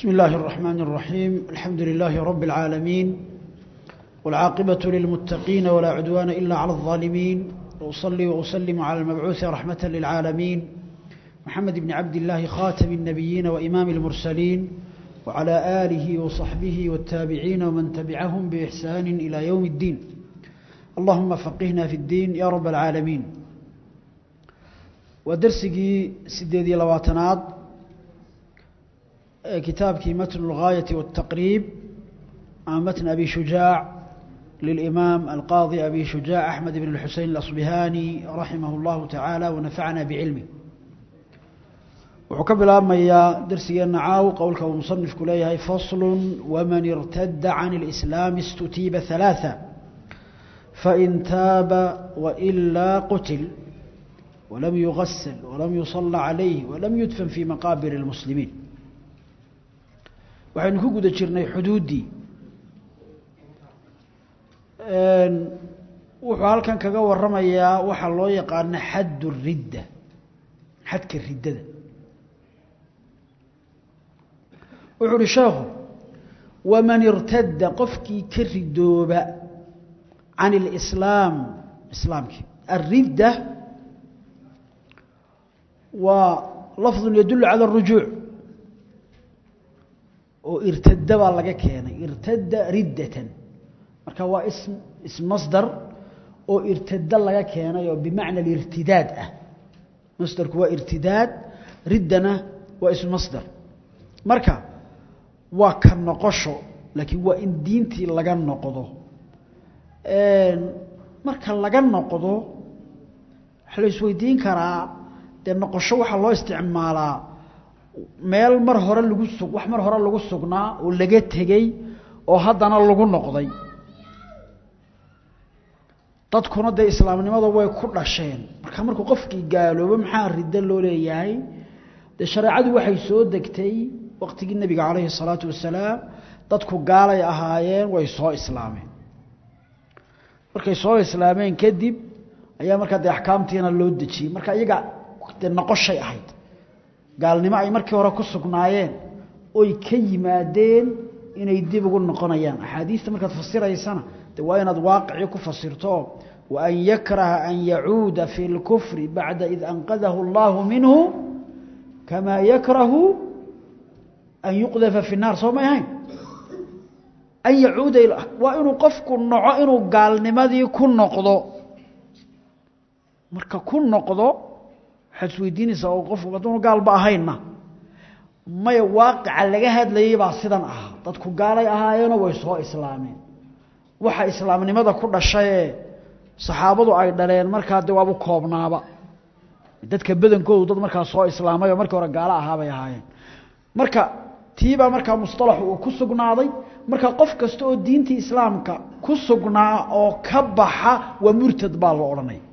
بسم الله الرحمن الرحيم الحمد لله رب العالمين والعاقبة للمتقين ولا عدوان إلا على الظالمين وأصلي وأسلم على المبعوث رحمة للعالمين محمد بن عبد الله خاتم النبيين وإمام المرسلين وعلى آله وصحبه والتابعين ومن تبعهم بإحسان إلى يوم الدين اللهم فقهنا في الدين يا رب العالمين ودرسي سديدي لواتناد كتابكي متن الغاية والتقريب عن متن أبي شجاع للإمام القاضي أبي شجاع أحمد بن الحسين الأصبهاني رحمه الله تعالى ونفعنا بعلمه وحكب الآن يا درسي النعاو قولك ومصنف كليه فصل ومن ارتد عن الإسلام استتيب ثلاثة فإن تاب وإلا قتل ولم يغسل ولم يصلى عليه ولم يدفن في مقابر المسلمين waxaynu ku guda jirnay xuduuddii wuxuu halkan kaga waramayaa waxaa loo yaqaana xaddu ridda xadka riddada wuxuu uhi sheekhu waman irtadda qofkii ka ridooba can اlislaam islaamkii alridda waa lafdu yadulu cala اrujuuc oo irtada baa laga keenay irtada riddatan marka waa ism ismasdar oo irtada laga keenay oo bimacna alirtidaad ah masdarku waa irtidaad riddana waa ismasdar marka waa ka noqosho laakiin waa in diintii laga noqdo marka laga noqdo waxaa la isweydiin karaa dee noqosho waxaa loo isticmaalaa meel mar hore lagu sug wax mar hore lagu sugnaa oo laga tegey oo haddana lagu noqday dadkuna dee islaamnimada way ku dhasheen marka markuu qofkii gaaloobo maxaa riddo loo leeyahay dee shareecadu waxay soo degtay waqtigii nebiga calayhi salaatu wasalaam dadku gaalay ahaayeen way soo islaameen markay soo islaameen kadib ayaa markaa dee axkaamtiina loo dejiyey marka iyaga dee noqoshay ahayd gaalnimo ay markii hore ku sugnaayeen oy ka yimaadeen inay dib ugu noqonayaan axaadiista markaad fasiraysana de waa inaad waaqicii ku fasirto wa an yakraha an yacuuda fi اlkufri bacda id anqadahu اllahu minhu kamaa yakrahu an yuqdafa fi الnaar soo may ahayn an yacuuda waa inuu qofku noco inuu gaalnimadii ku noqdo marka ku noqdo waxaad isweydiinaysaa oo qof hadduunu gaalba ahaynna maya waaqica laga hadlayey baa sidan ahaa dadku gaalay ahaayeenoo way soo islaameen waxa islaamnimada ku dhashayee saxaabadu ay dhaleen markaa de waabu koobnaaba dadka badankoodu dad markaa soo islaamay oo markii hore gaalo ahaabay ahaayeen marka tiibaa markaa mustalaxu uu ku sugnaaday marka qof kasta oo diintii islaamka ku sugnaa oo ka baxa waa murtad baa loo odhanaya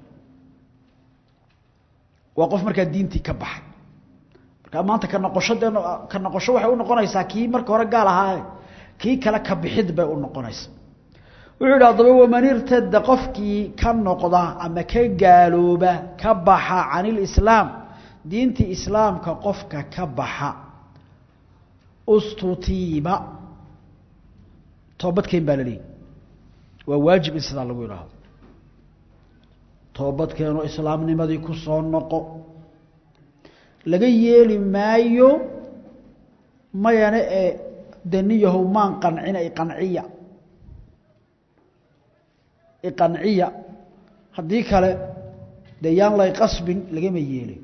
waa qof markaa diintii ka baxay marka maanta ka noqosho dee ka noqosho waxay u noqonaysaa kii marka hore gaal ahaaye kii kale ka bixid bay u noqonaysaa wuxuu yidhi haddaba waman irtada qofkii ka noqda ama ka gaalooba ka baxa can ilislaam diintii islaamka qofka ka baxa ustutiiba toobadkeen baa la leeyihi waa waajib in sidaa lagu idhaahdo toobadkeenoo islaamnimadii ku soo noqo laga yeeli maayo mayane ee daniyahow maan qancina iqanciya iqanciya haddii kale dee yaan lay qasbin lagama yeelin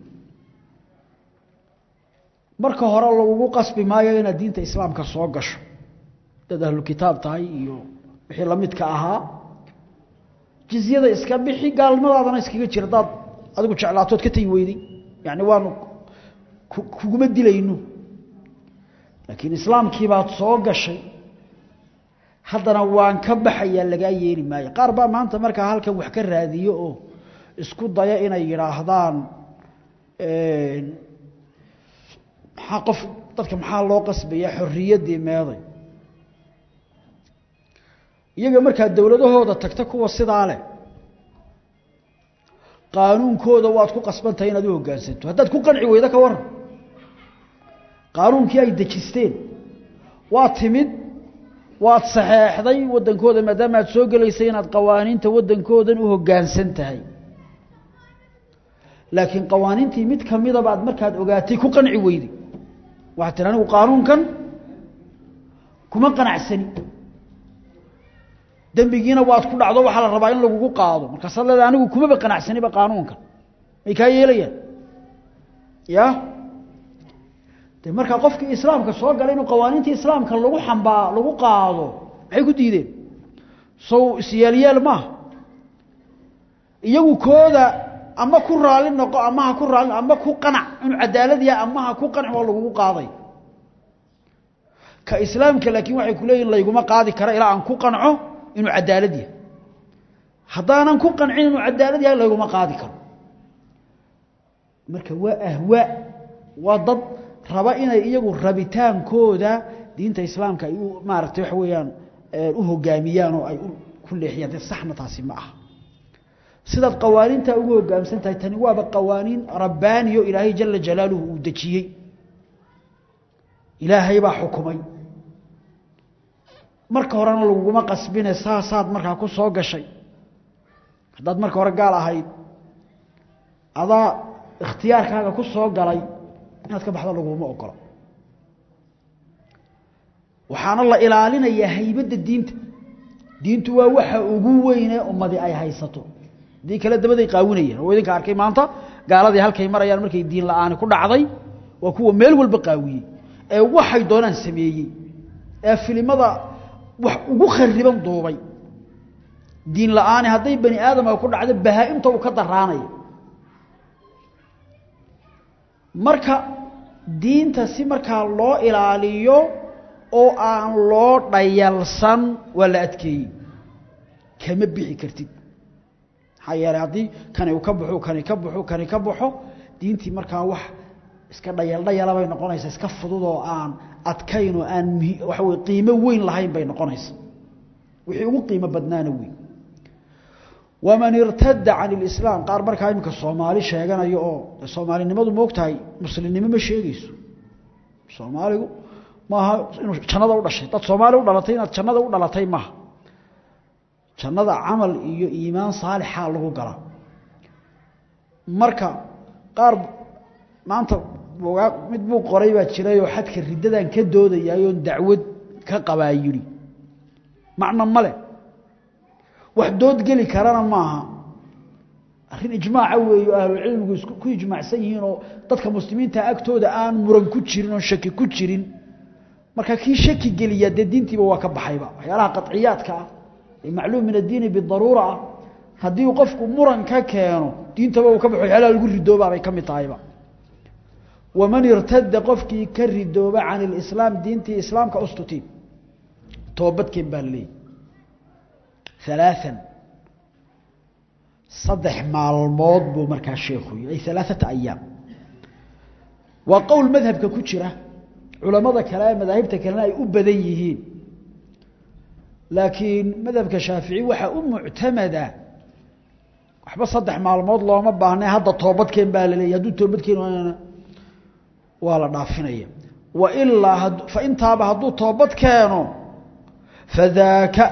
marka hore lagugu qasbi maayo inaad diinta islaamka soo gasho dad ahlu kitaab tahay iyo wixii lamidka ahaa jizyada iska bixi gaalnimadaadana iskaga jira hadaad adigu jeclaatood ka tagi weyday yani waanu kuguma dilayno laakiin islaamkii baad soo gashay haddana waan ka baxayaa lagaa yeeli maayo qaar baa maanta markaa halkan wax ka raadiyo oo isku daya inay yidhaahdaan maxaa qof dadka maxaa loo qasbaya xorriyaddii meeday iyaga markaa dowladahooda tagta kuwa sidaa leh qaanuunkooda waad ku qasbantahay inaad u hoggaansanto haddaad ku qanci weydo ka waran qaanuunkii ay dejisteen waa timid waad saxeexday waddankooda maadaama aad soo gelaysay inaad qawaaniinta waddankoodan u hoggaansan tahay laakiin qawaaniintii mid ka midaba aad markaad ogaatay ku qanci weyday waxaad tihi anigu qaanuunkan kuma qanacsani dembigiina waad ku dhacdo waxaa la rabaa in lagugu qaado markaasaad leedahay anigu kumaba qanacsaniba qaanuunkan may kaa yeelayaan ya de markaa qofkii islaamka soo galay inuu qawaaniintii islaamka lagu xambaa lagu qaado maxay ku diideen sow isyaalyaal maaha iyagu kooda ama ku raali noqo ama ha ku raali ama ku qanac inuu cadaalad yahay ama ha ku qanac waa lagugu qaaday ka islaamka laakiin waxay ku leeyihin layguma qaadi kara ilaa aan ku qanco inuu cadaalad yahay haddaanan ku qancin inuu cadaalad yahay layguma qaadi karo marka waa ahwaa waa dad raba inay iyagu rabitaankooda diinta islaamka ay u maaragtay waxa weeyaan u hogaamiyaan oo ay ku leexiyaan de saxna taasi ma aha sidaad qawaaniinta ugu hogaamsan tahay tani waaba qawaaniin rabbaaniyo ilaahay jala jalaaluhu uu dejiyey ilaahay baa xukumay marka horena laguguma qasbine saasaad markaa ku soo gashay haddaad marka hore gaal ahayd adaa ikhtiyaarkaaga ku soo galay inaad ka baxdo laguma ogolo waxaana la ilaalinayaa haybadda diinta diintu waa waxa ugu weyne ummadi ay haysato haddii kale dabaday qaawinayeen oo idinka arkay maanta gaaladii halkay marayaan markay diin la-aani ku dhacday waa kuwa meel walba qaawiyey ee waxay doonaan sameeyey ee filimada wax ugu khariban duubay diin la-aani hadday bani aadamka ku dhacdo bahaa-imta uu ka daraanaya marka diinta si markaa loo ilaaliyo oo aan loo dhayalsan waa la adkeeyey kama bixi kartid maxaa yeelay haddii kani uu ka baxo kani ka baxo kani ka baxo diintii markaa wax iska dhayal dhayala bay noqonaysaa iska fudud oo aan adkayn oo aan waxa wey qiimo weyn lahayn bay noqonaysaa wixii ugu qiimo badnaana weyn waman irtada can ilislaam qaar markaa iminka soomaali sheeganayo oo soomaalinimadu moogtahay muslimnimo ma sheegayso soomaaligu maaha inuu jannada u dhashay dad soomaali u dhalatay inaad jannada u dhalatay maaha jannada camal iyo iimaan saalixa lagu galaa marka qaar maanta mid buu qoray baa jirayoo xadka riddadan ka doodayayoon dacwad ka qabaa yidhi macno male wax doodgeli karana maaha arrin ijmaaca weeyo ahlucilmigu isku ku ijmaacsan yihiin oo dadka muslimiinta agtooda aan muran ku jirin oo shaki ku jirin marka kii shaki geliya dee diintiiba waa ka baxayba waxyaalaha qaciyaadka ah ee macluum min addiini bidaruura ah haddii uu qofku muran ka keeno diintaba uu ka baxo waxyaalaha lagu ridooba bay ka mid tahayba waman irtada qofkii ka ridooba can ilislaam diintii islaamka ustutiin toobadkeen baa laleeyahy ثلاثا صدح maalmood buu markaa sheekhu ay ثaلaثaةa أياam waa qowl madhabka ku jira culamada kale ee madaahibta kalena ay u badan yihiin laakiin madhabka shaafiعي waxaa u muctamada waxba saddex maalmood looma baahna hadda toobadkeen baa la leeyay hadduu toobadkeen waa la dhaafinaya wailaa faintaaba hadduu toobad keeno fadaaka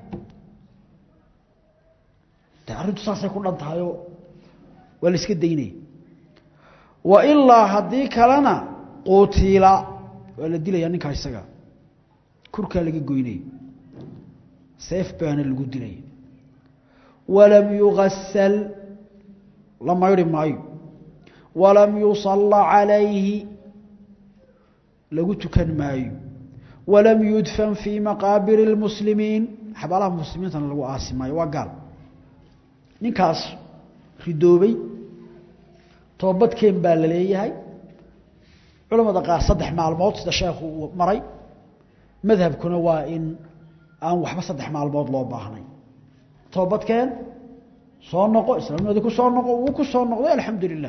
de arrintu saasay ku dhan tahayoo waa la iska daynaya wa ilaa haddii kalena quutiila waa la dilaya ninkaa isaga kurkaa laga goynaya seef baana lagu dilaya walam yugasal la maydhi maayo walam yusalla calayhi lagu tukan maayo walam yudfan fii maqaabiri اlmuslimiin xabaalaha muslimiintana lagu aasi maayo waa gaal ninkaas ridoobay toobadkeen baa la leeyahay culamada qaar saddex maalmood sida sheekhu uu maray madhabkuna waa in aan waxba saddex maalmood loo baahnay toobadkeen soo noqo islaamnimadii ku soo noqo wuu ku soo noqday alxamdu lilah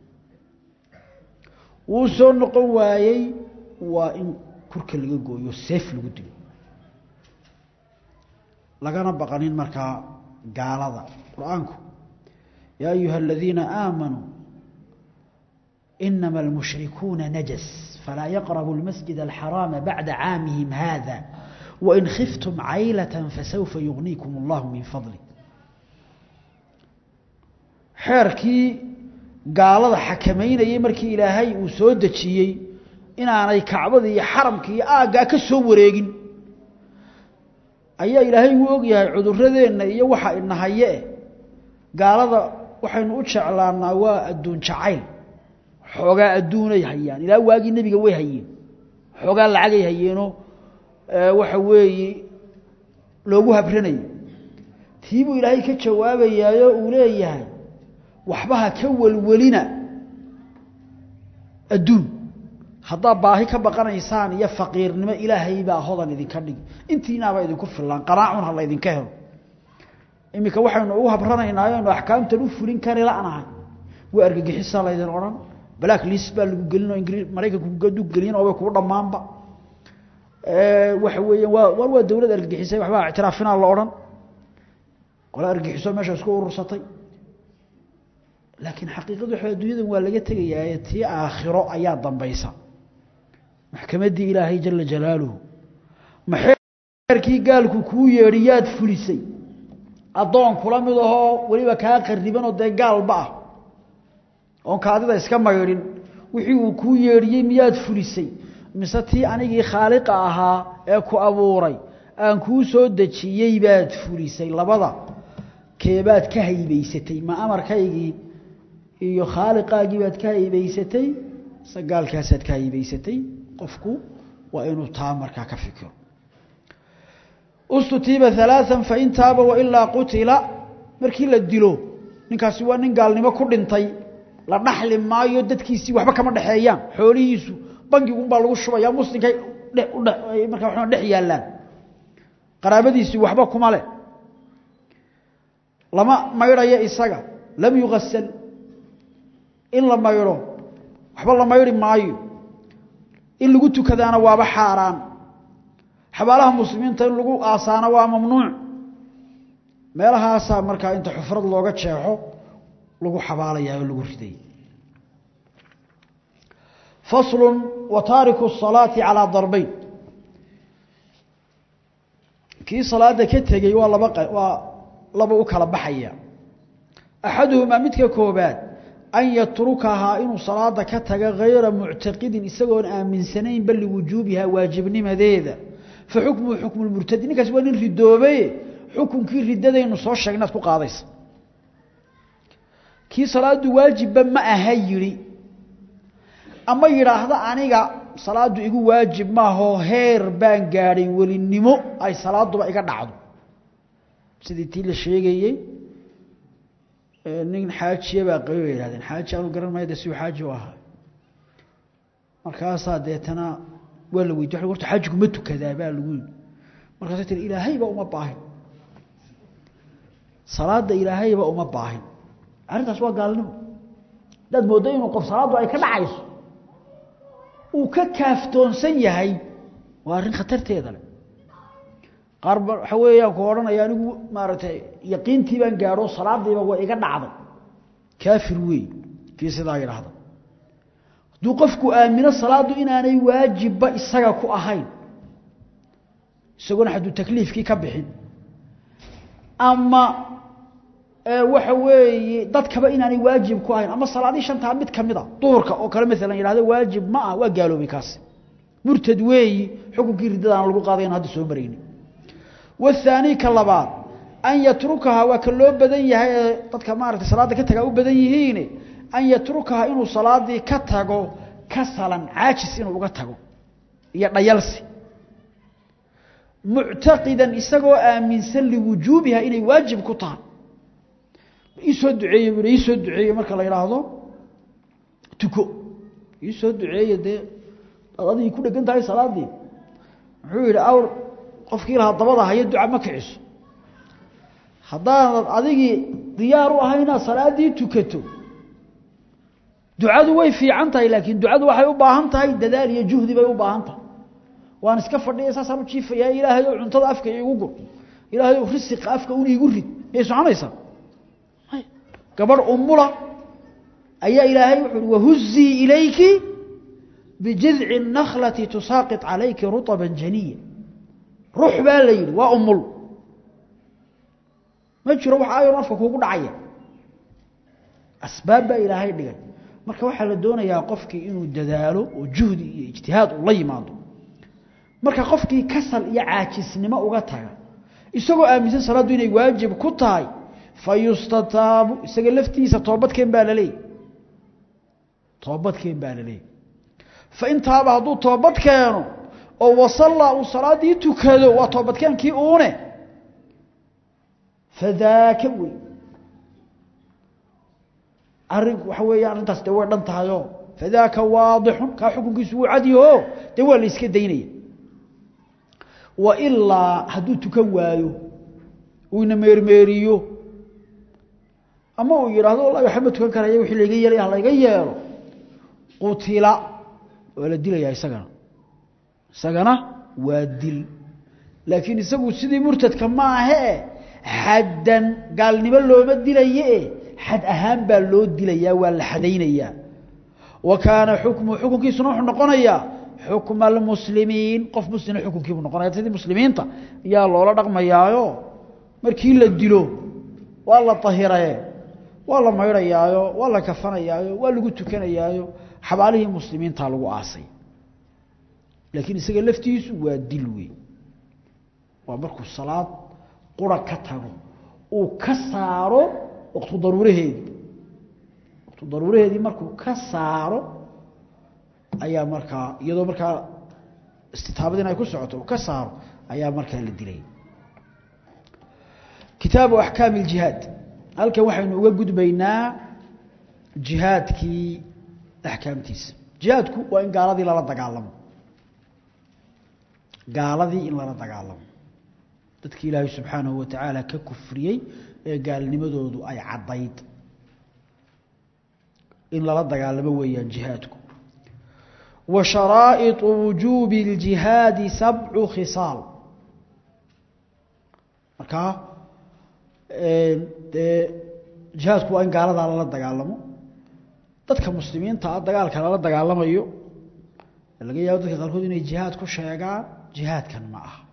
wuu soo noqon waayey waa in kurka laga gooyo seef lagu dilo lagana baqanin markaa gaalada qur-aanku yaa ayuha aladiina aamanuu inama almushrikuuna najas falaa yaqrabu almasjid alxaraama bacda caamihim hada wain khiftum caylatan fasawfa yugniikum allahu min fadli xeerkii gaalada xakamaynayay markii ilaahay uu soo dejiyey inaanay kacbada iyo xaramka iyo aaggaa ka soo wareegin ayaa ilaahay uu og yahay cuduradeenna iyo waxa inahaye gaalada waxaynu u jeclaanaa waa adduun jacayl xoogaa adduunay hayaan ilaa waagii nebiga way hayeen xoogaa lacagay hayeenoo waxa weeye loogu habranayay tii buu ilaahay ka jawaabayaayo uu leeyahay waxba ha ka welwelina adduun haddaad baahi ka baqanaysaan iyo faqiirnimo ilaahay baa hodan idinka dhigi intiinaaba idinku filaan qanaacun ha laydinka helo iminka waxaynu ugu habranaynaa aynu axkaamtan u fulin kari la'nahay waa argagixisaa laydin odhan black list baa lagu gelinoo ingri maraykanku gadu gelin oo way kuu dhammaanba waxa weeyaan waa war waa dawlad argagixisay waxbaa ictiraafinaa la odhan qola argagixiso meesha isku urursatay laakiin xaqiiqadu waxa adduunyadan waa laga tegayaa tii aakhiro ayaa dambaysa maxkamaddii ilaahay jala jalaaluhu maxeerkii gaalku kuu yeedhi yaad fulisay addoon kula mid ahoo weliba kaa qaribanoo dee gaalba ah oon kaadida iska maydhin wixii uu kuu yeedhiyey miyaad fulisay mise tii anigii khaaliqa ahaa ee ku abuuray aan kuu soo dejiyey baad fulisay labada keebaad ka haybaysatay ma amarkaygii iyo khaaliqaagii baad ka haybaysatay mise gaalkaasaad ka haybaysatay qofku waa inuu taa markaa ka fikiro ustutiiba alaaan fain taaba wailaa qutila markii la dilo ninkaasi waa nin gaalnimo ku dhintay la dhaxli maayo dadkiisii waxba kama dhexeeyaan xoolihiisu bangigunbaa lagu shubaya muslimkay markaa wa dhex yaallaan qaraabadiisii waxba kuma leh lama maydhayo isaga lam yugasal in la maydho waxba la maydhi maayo in lagu tukadaana waaba xaaraan xabaalaha muslimiinta in lagu aasaana waa mamnuuc meelahaasaa markaa inta xufrad looga jeexo lagu xabaalayaa oo lagu riday faslu wa taariku الsalaati calىa darbayn kii salaada ka tegey waa laba waa laba u kala baxaya axaduhumaa midka koobaad an yatrukahaa inuu salaada ka taga hayra muctaqidin isagoon aaminsanayn bal liwujuubihaa waajibnimadeeda fa xukmuhu xukmu murtadi ninkaas waa nin ridoobaye xukunkii ridadaynu soo sheegnaad ku qaadaysa kii salaadu waajibba ma aha yidhi ama yidhaahda aniga salaadu igu waajib maahoo heer baan gaadhay welinimo ay salaaduba iga dhacdo sidii tii la sheegayey nin xaajiya baa qabi bay yihahdeen xaaji aanu garan maya de siuu xaaji u ahaa markaasaa deetana waa la weydiy horta xaajigu ma tukadaa baa lagu yidhi markaasay tiri ilaahayba uma baahin salaada ilaahayba uma baahin arrintaas waa gaalnimo haddaad mooddo inuu qof salaaddu ay ka dhacayso uu ka kaaftoonsan yahay waa arrin khatarteeda leh qaar ba waxa weeyaan ku odhanaya anigu maaragtay yaqiintii baan gaadho salaadiiba waa iga dhacday kaafir weey kii sidaa yidhaahda hadduu qofku aamino salaaddu inaanay waajibba isaga ku ahayn isagoona hadduu takliifkii ka bixin ama waxa weeye dadkaba inaanay waajib ku ahayn ama salaadii shantaa mid kamid a duhurka oo kale maalan yidhahdo waajib ma ah waa gaaloobay kaasi murtad weeyi xukunkii riddadaana lagu qaaday aan hadda soo marayni والثاني كلبات أن يتركها وكلو بدن يهي dadka maartay salaada ka taga u badan yihiin an yatrukaha inuu salaadii ka tago kasalan aajis inuu uga tago iyo dhayalsi mu'taqidan isagoo aaminsan li wujubiha inay waajib ku tahay isoo duceeyay buu isoo duceeyay marka la yiraahdo tuko isoo duceeyay de adii ku dhagan tahay salaadii wuxuu yiri awr qofkii lahaa dabada haya duca ma kiciso haddaanad adigii diyaar u ahay inaad salaadii tukato ducadu way fiican tahay laakiin ducadu waxay u baahan tahay dadaal iyo juhdi bay u baahan tahay waan iska fadhiya saasaan u jiifayaa ilaahay oo cuntada afka iigu gur ilaahay oo risiqa afka un iigu rid miyay soconaysaa gabadh umula ayaa ilaahay wuxuu uhi wahuzii ilayki bijidci الnaklati tusaaqit calayki ruطba janiya ruux baa la yidhi waa umul ma jiro wax ayon afka kuugu dhacaya asbaab baa ilaahay dhigay marka waxaa la doonayaa qofkii inuu dadaalo oo juhdi iyo ijtihaad uu la yimaado marka qofkii kasal iyo caajisnimo uga taga isagoo aaminsan salaaddu inay waajib ku tahay fayustataabu isaga laftiisa toobadkeen baa la leeyay toobadkeen baa la leeyay fain taaba hadduu toobad keeno oo wasallaa uu salaaddii tukado waa toobadkeenkii uune fadaaka wey arrinku waxa weeye arrintaas dee way dhan tahayoo fadaaka waadixun kaa xukunkiisu wuu cadyaho dee waa la iska daynaya wa ilaa hadduu tukan waayo uu ina meermeeriyo ama uu yidhaahdo wallahi waxba ma tukan karaya wixii layga yeelay ha layga yeelo qutila waa la dilayaa isagana isagana waa dil laakiin isagu sidii murtadka maahee xaddan gaalnimo looma dilaye xad ahaan baa loo dilayaa waa la xadaynayaa wa kaana xukmu xukunkiisuna wuxuu noqonayaa xukma almuslimiin qof muslima xukunkiibuu noqonaya sidii muslimiinta ayaa loola dhaqmayaayo markii la dilo waa la tahiraye waa la maydhayaayo waa la kafanayaayo waa lagu tukanayaayo xabaalihii muslimiinta lagu aasay laakiin isaga laftiisu waa dil wey waa markuu salaad qura ka tago uu ka saaro waqtu daruuraheedii waqtu daruuraheedii markuu ka saaro ayaa markaa iyadoo markaa istitaabadiin ay ku socoto uu ka saaro ayaa markaa la dilay kitaabu axkaami اljihaad halkan waxaynu uga gudbaynaa jihaadkii axkaamtiisa jihaadku waa in gaaladii lala dagaalamo gaaladii in lala dagaalamo dadkii ilaahay subxaanahu wa tacaala ka kufriyey ee gaalnimadoodu ay caddayd in lala dagaalamo weeyaan jihaadku wa sharaa'iطu wujuubi اljihaadi sabcu khisaal markaa dee jihaadku waa in gaaladaa lala dagaalamo dadka muslimiinta ah dagaalka lala dagaalamayo laga yaabo dadka qaarkood inay jihaad ku sheegaan jihaadkan ma aha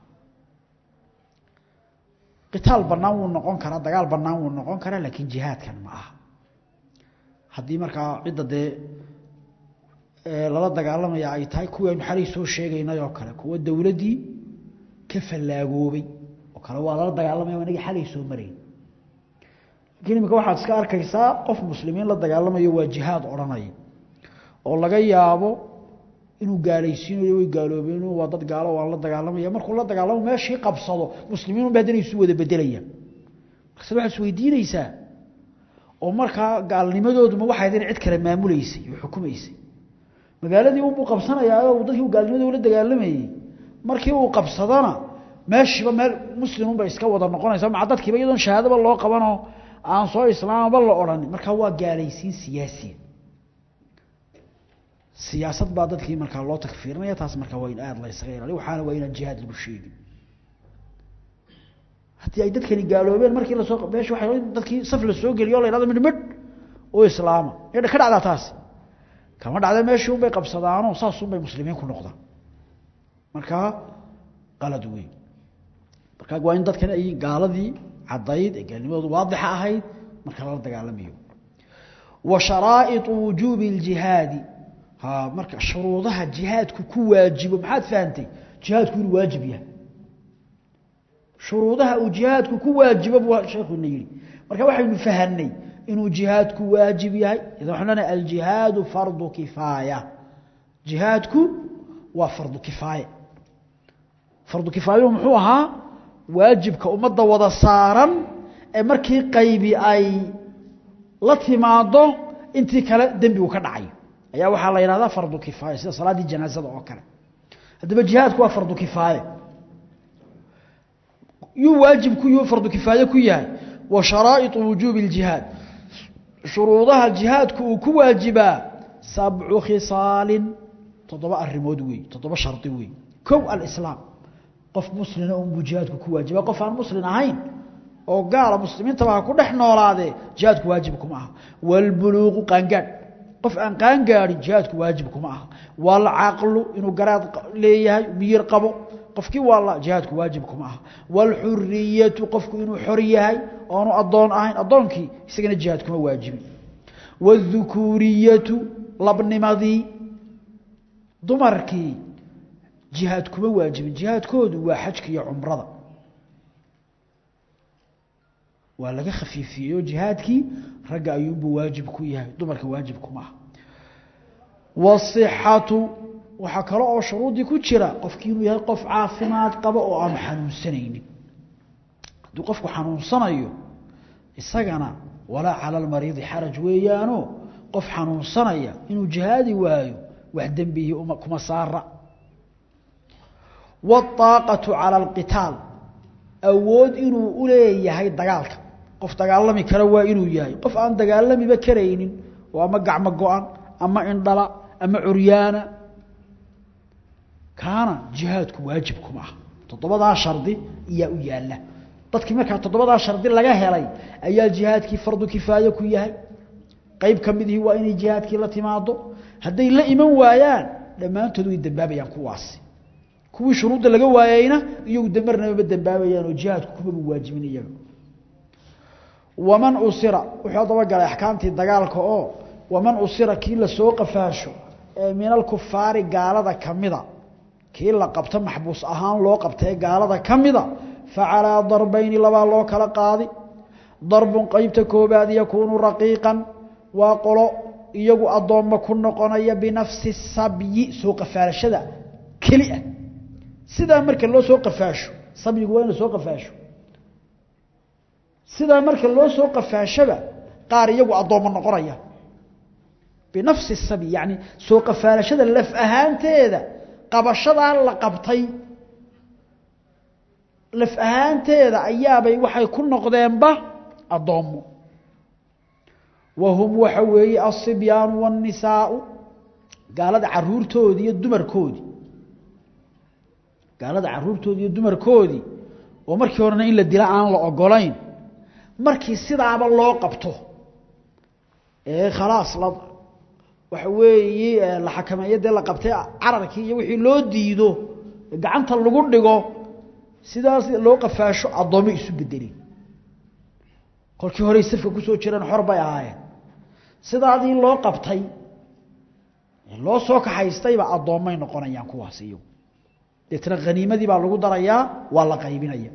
qitaal bannaan wuu noqon karaa dagaal bannaan wuu noqon karaa laakiin jihaadkan ma aha haddii markaa cidda dee lala dagaalamaya ay tahay kuwii aynu xalay soo sheegaynay oo kale kuwa dowladdii ka fallaagoobay oo kale waa lala dagaalamaya inagii xalay soo marayn lakiin imika waxaad iska arkaysaa qof muslimiin la dagaalamayo waa jihaad odhanaya oo laga yaabo inuu gaalaysiinayo way gaaloobeen waa dad gaalo waan la dagaalamaya markuu la dagaalamo meeshii qabsado muslimiinun ba haddana isu wada bedelayaan markaase waxaad isweydiinaysaa oo markaa gaalnimadooduma waxay haydeen cid kale maamuleysay oo xukumaysay magaaladii unbuu qabsanayaa uu dadkii gaalnimadooda la dagaalamayey markii uu qabsadana meeshiiba meel muslimunba iska wada noqonaysa maca dadkiiba iyadoon shahaadaba loo qabanoo aan soo islaamaba la odhan markaa waa gaalaysiin siyaasiya siyaasad baa dadkii markaa loo takfiirinaya taas markaa waa in aada la ysaga ilaaliyo waxaana waa inaan jihaad lagu sheegin haddii ay dadkani gaaloobeen markii lasoo meesha waxa dadkii saf la soo geliyo o la yhahdo midhmidh oo islaama ka dhacdaa taasi kama dhacda meeshii unbay qabsadaanoo saasunbay muslimiin ku noqdaan markaa qalad wey markaa waa in dadkan ay gaaladii caddayd ee gaalnimadoodu waadixa ahayd marka lala dagaalamayo wa sharaa'iطu wujuubi اljihaadi ha marka shuruudaha jihaadku ku waajibo maxaad fahantay jihaadku inuu waajib yahay shuruudaha uu jihaadku ku waajibo buu sheekhu ina yidhi marka waxaynu fahanay inuu jihaadku waajib yahay idan waxaan leenahay aljihaadu fardu kifaaya jihaadku waa fardu kifaaya fardu kifaayuhu muxuu ahaa waajibka ummadda wada saaran ee markii qaybi ay la timaado intii kale dembigu ka dhacayo ayaa waxaa la yidhahdaa fardu kifaaya sida salaaddii janaasada oo kale haddaba jihaadku waa fardu kifaaya yuu waajib ku yuu fardu kifaaye ku yahay wa sharaa'iطu wujuubi اljihaad shuruudaha jihaadku uu ku waajibaa sabcu khisaalin toddoba arimood wey toddoba shardi wey kow alislaam qof muslina unbuu jihaadku ku waajiba qof aan muslin ahayn oo gaala muslimiintaba ha ku dhex noolaadee jihaadku waajib kuma aha wاlbuluuqu qaangaadh qof aan qaan gaadhin jihaadku waajib kuma aha waa la caaqlu inuu garaad leeyahay miyir qabo qofkii waa la jihaadku waajib kuma aha waalxuriyatu qofku inuu xor yahay oonu addoon ahayn addoonkii isagana jihaad kuma waajibin waاdhukuuriyatu labnimadii dumarkii jihaad kuma waajibin jihaadkoodu waa xajka iyo cumrada waa laga khafiifiyeyo jihaadkii ragga ayuunbuu waajib ku yahay dumarka waajib kuma aha wasixatu waxaa kale oo shuruudii ku jira qofkii inuu yahay qof caafimaad qaba oo aan xanuunsanaynin hadduu qofku xanuunsanayo isagana walaa cala almariidi xaraj weeyaano qof xanuunsanaya inuu jihaadi waayo wax dembihii kuma saara wاطaaqaةu calى اlqitaal awood inuu u leeyahay dagaalka qof dagaalami kara waa inuu yahay qof aan dagaalamiba karaynin oo ama gacmo go-an ama indhala ama curyaana kaana jihaadku waajib kuma aha toddobadaa shardi ayaa u yaala dadkii markaa toddobadaa shardi laga helay ayaa jihaadkii fardu kifaaye ku yahay qeyb ka midihii waa inay jihaadkii la timaado hadday la iman waayaan dhammaantood way dembaabayaan kuwaasi kuwii shuruudda laga waayeyna iyagu damarnamaba dembaabayaan oo jihaadku kumaba waajibin iyaga waman usira wuxuu dabagalay axkaamtii dagaalka oo waman usira kii lasoo qafaasho ee min alkufaari gaalada kamida kii la qabto maxbuus ahaan loo qabtae gaalada ka mida fa calaa darbayni labaa loo kala qaadi darbun qeybta koobaad yakuunu raqiiqan waa qolo iyagu addoommo ku noqonaya binafsi sabyi soo qafaalashada keli ah sidaa marka loo soo qafaasho sabyigu waa in la soo qafaasho sidaa marka loo soo qafaashaba qaar iyagu addoommo noqonaya binafsi sabyi yacni soo qafaalashada laf ahaanteeda qabashadaa la qabtay laf ahaanteeda ayaabay waxay ku noqdeenba addoommo wa hum waxa weeye alsibyaanu waannisaau gaalada caruurtoodii iyo dumarkoodii gaalada caruurtoodii iyo dumarkoodii oo markii horena in la dila aan la ogolayn markii sidaaba loo qabto ee khalaas la waxa weeye la xakameeyo dee la qabtay cararkii iyo wixii loo diido gacanta lagu dhigo sidaas loo qafaasho addoommo isu bedelin kolkii horey safka kusoo jireen xor bay ahaayeen sidaadii loo qabtay loo soo kaxaystayba addoommay noqonayaan kuwaas iyagu deetna haniimadii baa lagu darayaa waa la qaybinaya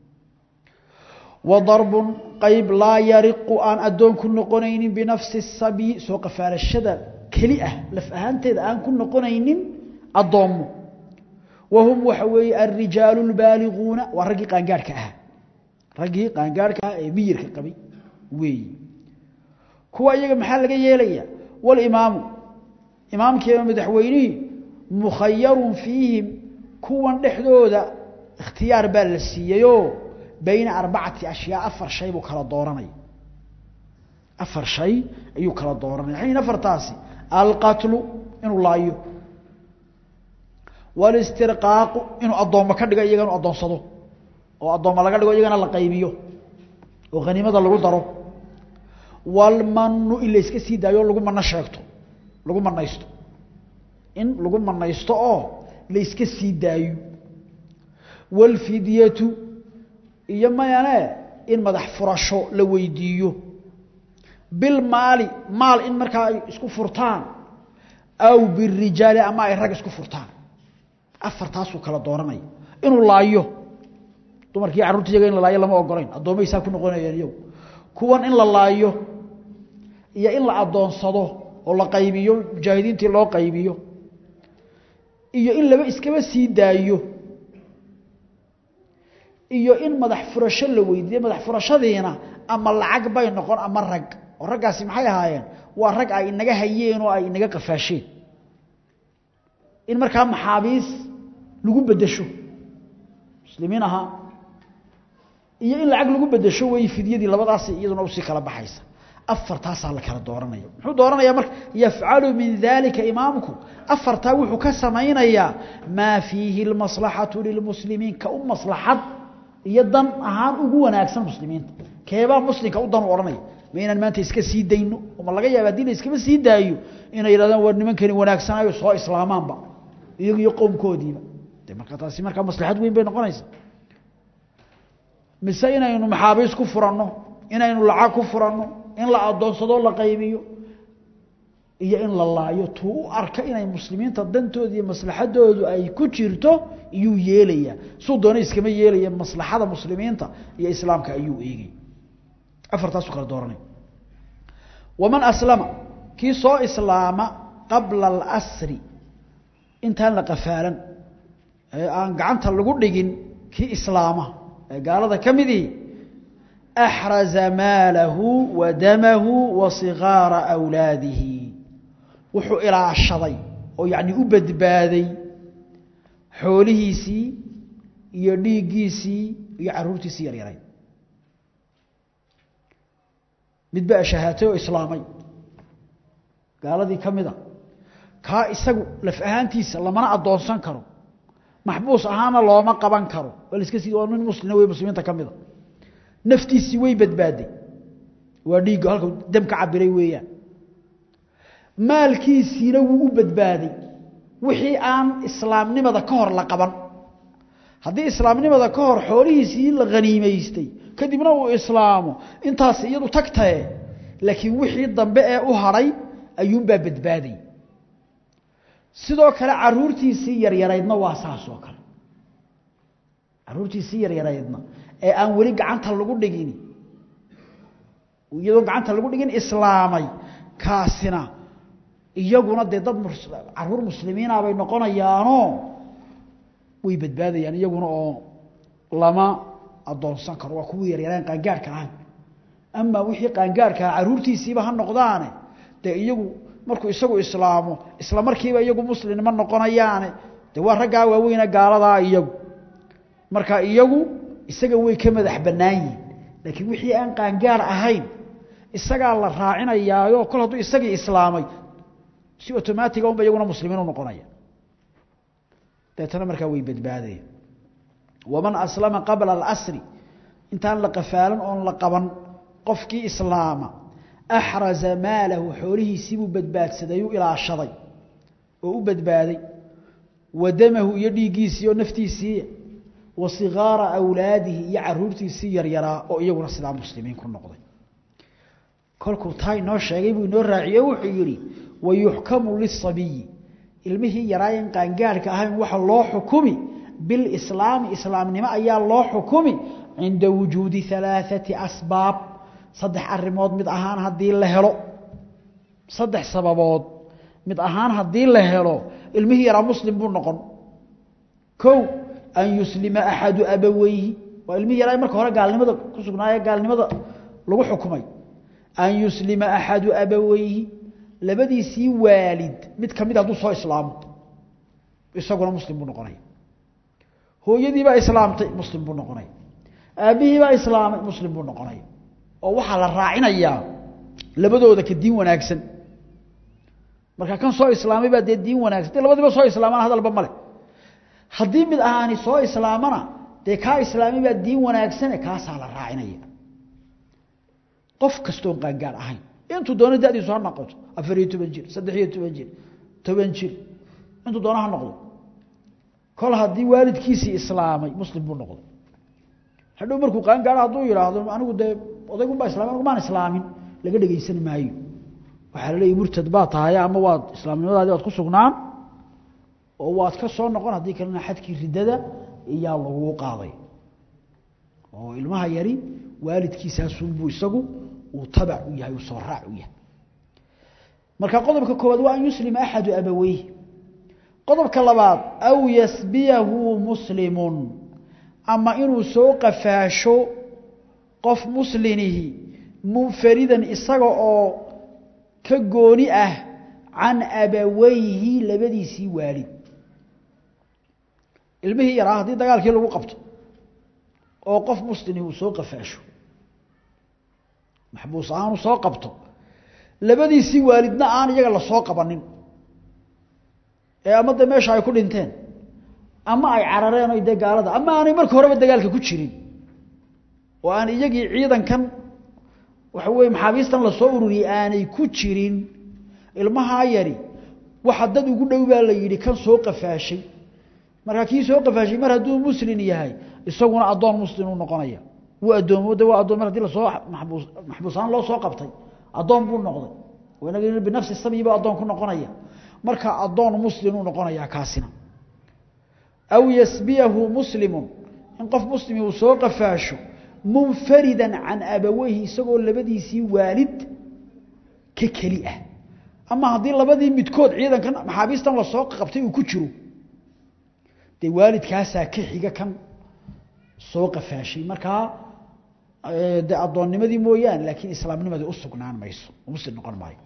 wa darbun qayb laa yariqu aan addoon ku noqonaynin binafsi sabyi soo qafaalashada keli ah laf ahaanteeda aan ku noqonaynin addoommo wa hum waxa weeye alrijaalu اlbaaliguuna waa raggii qaangaarhka ahaa raggii qaangaarhka ahaa ee miyirka qabay weeyi kuwa iyaga maxaa laga yeelaya walimaamu imaamkiiba madaxweynihii mukhayarun fiihim kuwan dhexdooda ikhtiyaar baa la siiyeyoo bayna arbacati ashyaa afar shay buu kala dooranaya afar shay ayuu kala dooranaya xayn afartaasi alqatlu inuu laayo walistirqaaqu inuu addoommo ka dhigo iyaga inu addoonsado oo addoommo laga dhigo iyagana la qaybiyo oo haniimada lagu daro walmanu in la iska sii daayo o lagu mano sheegto lagu manaysto in lagu manaysto oo la iska sii daayo walfidyatu iyo mayane in madax furasho la weydiiyo bilmaali maal in markaa ay isku furtaan aw birijaali ama ay rag isku furtaan afartaasuu kala dooranaya inuu laayo dumarkii carruurta iyaga in la laayo lama ogolayn addoomay saa ku noqonayaan iyagu kuwan in la laayo iyo in la addoonsado oo la qaybiyo mujaahidiintii loo qaybiyo iyo in laba iskaba sii daayo iyo in madax furasho la weydiiyo madax furashadiina ama lacag bay noqon ama rag oo raggaasi maxay ahaayeen waa rag ay inaga hayeen oo ay inaga qafaasheen in markaa maxaabiis lagu bedesho muslimiin ahaa iyo in lacag lagu bedesho wey fidyadii labadaasi iyaduna usii kala baxaysa afartaasaa la kala dooranaya muxuu dooranayaa marka yafcalu min dalika imaamku afartaa wuxuu ka samaynayaa maa fiihi اlmaslaxatu lilmuslimiin ka u maslaxad iyo dan ahaan ugu wanaagsan muslimiinta keebaa muslimka u dan u odhanaya ma inaan maanta iska sii dayno ma laga yaaba haddii la iskama sii daayo inay yidhahdaan war nimankani wanaagsanayo soo islaamaanba iyagu iyo qowmkoodiiba de marka taasi markaa maslaxad weyn bay noqonaysaa mise inaynu maxaabiis ku furanno inaynu lacag ku furanno in la adoonsadoo la qaybiyo iyo in la laayo tuu u arka inay muslimiinta dantooda iyo maslaxadoodu ay ku jirto iyuu yeelayaa suu doona iskama yeelaya maslaxada muslimiinta iyo islaamka ayuu eegay afartaasu kala dooranay waman aslama kii soo islaama qabla alasri intaan la qafaalan ee aan gacanta lagu dhigin kii islaama ee gaalada ka midii axraza maalahu wa damahu wa sigaara awlaadihi wuxuu ilaashaday oo yacni u badbaaday xoolihiisii iyo dhiiggiisii iyo carruurtiisii yaryaray mid baa shahaatay oo islaamay gaaladii ka mid a kaa isagu laf ahaantiisa lamana addoonsan karo maxbuus ahaana looma qaban karo waa laiska sii waa nin muslina wey muslimiinta ka mida naftiisii way badbaaday waa dhiigga halka dam ka cabiray weeyaan maalkiisiina wuu u badbaaday wixii aan islaamnimada ka hor la qaban haddii islaamnimada ka hor xoolihiisii la haniimaystay kadibna uu islaamo intaas iyadu tagtae laakiin wixii dambe ee u hadhay ayuunbaa badbaaday sidoo kale caruurtiisii yaryaraydna waa saas oo kale caruurtiisii yaryaraydna ee aan weli gacanta lagu dhigin iyadoo gacanta lagu dhigin islaamay kaasina iyaguna dee dad caruur muslimiina bay noqonayaanoo way badbaadayaan iyaguna oo lama adoonsan karo waa kuwii yaryaraan qaangaarhka ahayn amaa wixii qaangaarhkaa caruurtiisiiba ha noqdaane dee iyagu markuu isagu islaamo isla markiiba iyagu muslim ma noqonayaane dee waa raggaa waaweyne gaaladaa iyagu marka iyagu isaga way ka madax bannaan yihin laakiin wixii aan qaangaar ahayn isagaa la raacinayaayo kol hadduu isagii islaamay si otomaatica unba iyaguna muslimiin u noqonaya deetana markaa way badbaadaya waman aslama qabla alasri intaan la qafaalan oon la qaban qofkii islaama axraza maalahu xoolihiisiibuu badbaadsaday u ilaashaday oo u badbaaday wa damahu iyo dhiiggiisii oo naftiisii wa sigaara awlaadihi iyo caruurtiisii yaryaraa oo iyaguna sidaa muslimiin ku noqday kolkuu taa inoo sheegay buu inoo raaciye wuxuu yidhi wayuxkamu lisabiyi ilmihii yaraayan qaangaarhka ahayn waxa loo xukumi bilislaami islaamnimo ayaa loo xukumi cinda wujuudi alaaثati asbaab saddex arimood mid ahaan haddii la helo saddex sababood mid ahaan haddii la helo ilmihii yaraa muslim buu noqon kow an yuslima axadu abaweyhi waa ilmihii yaraa marka hore gaalnimada ku sugnaaye gaalnimada lagu xukumay an yuslima axadu abaweyhi labadiisii waalid mid ka mid hadduu soo islaamo isaguna muslim buu noqonaya hooyadiibaa islaamtay muslim buu noqonaya aabbihiibaa islaamay muslim buu noqonaya oo waxaa la raacinayaa labadooda ka diin wanaagsan marka kan soo islaamay baa dee diin wanaagsan dee labadiiba soo islaamana hadalba male haddii mid ahaani soo islaamana dee kaa islaamay baa diin wanaagsane kaasaa la raacinaya qof kastoon qaangaar ahayn intuu doono dadiisu ha noqoto afar iyo toban jir saddex iyo toban jir toban jir intuu doono ha noqdo kol haddii waalidkiisii islaamay muslim buu noqday hadhow markuu qaangaaro hadduu yidhaahdo anigu dee odaygunbaa islamay anigu maan islaamin laga dhegaysan maayo waxaa la leeyahy murtad baa tahay ama waad islaamnimadaadii waad ku sugnaan oo waad ka soo noqon haddii kalena xadkii riddada iyaa laguu qaaday oo ilmaha yari waalidkiisaasunbuu isagu uu tabac u yahay uu soo raac u yahay marka qodobka koowaad waa an yuslima axadu abaweyhi qodobka labaad aw yasbiyahu muslimun ama inuu soo qafaasho qof muslinihi munfaridan isaga oo ka gooni ah can abaweyhi labadiisii waalid ilmihii yaraa haddii dagaalkii lagu qabto oo qof muslini uu soo qafaasho maxbuus ahaan uu soo qabto labadiisii waalidna aan iyaga la soo qabanin ee ama dee meesha ay ku dhinteen ama ay carareen o dee gaalada ama aanay marka horeba dagaalka ku jirin oo aan iyagii ciidankan waxa weeye maxaabiistan lasoo ururiyey aanay ku jirin ilmahaa yari waxa dad ugu dhow baa la yidhi kan soo qafaashay marka kii soo qafaashay mar hadduu muslin yahay isaguna addoon muslim uu noqonaya wuu addoomo de waa addoon mar hadii lasoo maxbuus maxbuusaan loo soo qabtay addoon buu noqday inaga binafsi sabi baa addoon ku noqonaya marka addoon muslim uu noqonayaa kaasina aw yasbiyahu muslimun in qof muslimi uu soo qafaasho munfaridan can abaweyhi isagoo labadiisii waalid ka keli ah ama haddii labadii midkood ciidankan maxaabiistan lasoo qabtay uu ku jiro dee waalidkaasaa ka xiga kan soo qafaashay markaa de addoonnimadii mooyaane laakiin islaamnimadii u sugnaan mayso muslim noqon maayo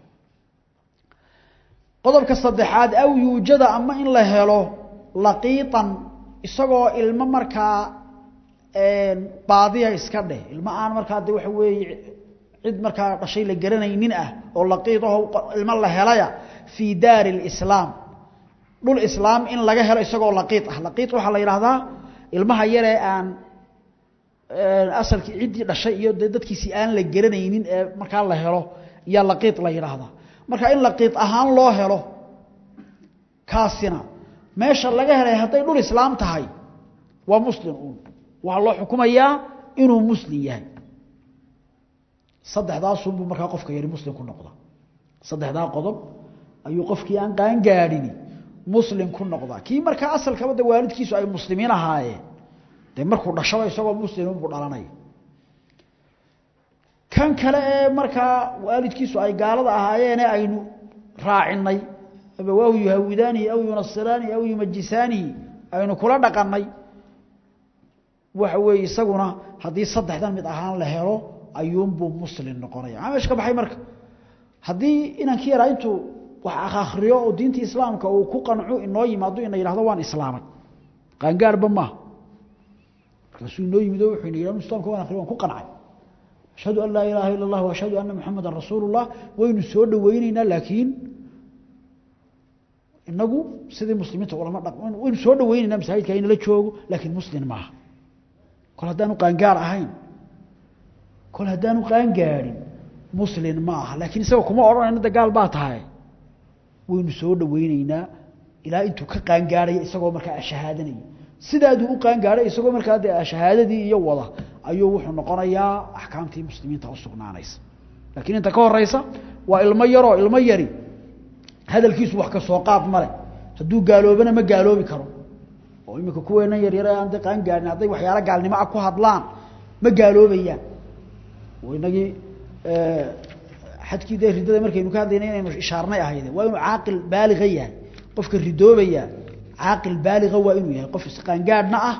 qodobka saddexaad aw yuujada ama in la helo laqiitan isagoo ilmo markaa baadiya iska dheh ilmo aan markaa de waxa weeye cid markaa dhashay la garanaynin ah oo laqiid aho ilmo la helaya fii daari lislaam dhul islaam in laga helo isagoo laqiid ah laqiid waxaa la yidhaahdaa ilmaha yaree aan asalkii ciddii dhashay iyo de dadkiisii aan la garanaynin ee markaa la helo yaa laqiid la yidhaahdaa marka in laqiid ahaan loo helo kaasina meesha laga helay hadday dhul islaam tahay waa muslim uun waxaa loo xukumayaa inuu muslim yahay saddexdaasunbuu markaa qofka yari muslim ku noqda saddexdaa qodob ayuu qofkii aan qaangaadhini muslim ku noqdaa kii markaa asalkaba de waalidkiisu ay muslimiin ahaayeen dee markuu dhashaba isagoo muslimunbuu dhalanaya kan kale ee markaa waalidkiisu ay gaalada ahaayeene aynu raacinay abawaahu yuhawidaanihi aw yunasiraanihi aw yumajisaanihi aynu kula dhaqanay waxa weeye isaguna haddii saddexdan mid ahaan la helo ayuunbuu muslim noqonaya maxaa meesha ka baxay marka haddii inankii yaraa intuu wax akhriyo oo diinta islaamka uu ku qanco inoo yimaado ina yidhahdo waan islaamay qaangaarba maaha markaasuu inoo yimid oo wuxuu ina yidhahdo islamka waan akhriyo waan ku qancay ashhadu an laa ilaaha ila allah ashhadu anna muxamadan rasuulu llah waynu soo dhoweyneynaa laakiin inagu sidii muslimiinta ulama dha waynu soo dhoweyneynaa masaajidka inala joogo laakiin muslim maaha kol haddaanu qaangaar ahayn kol haddaanu qaangaadhin muslim ma aha laakiin isaga kuma odhanayno de gaal baa tahay waynu soo dhoweyneynaa ilaa intuu ka qaangaadhaya isagoo markaa ashahaadanaya sidaaduu u qaangaaday isagoo markaa dee shahaadadii iyo wada ayuu wuxuu noqonayaa axkaamtii muslimiinta u sugnaanaysa laakiin inta ka horeysa waa ilmo yaroo ilmo yari hadalkiisu wax ka soo qaad male hadduu gaaloobana ma gaaloobi karo oo iminka kuweenan yaryare aan de qaangaadhin hadday waxyaalo gaalnimo ah ku hadlaan ma gaaloobayaan inagii xadkii dee riddada markaynu ka hadlayna inaynu ishaarnay ahayde waa inuu caaqil baaliga yahay qofka ridoobaya caaqil baaliga waa inuu yahay qof isqaangaadhna ah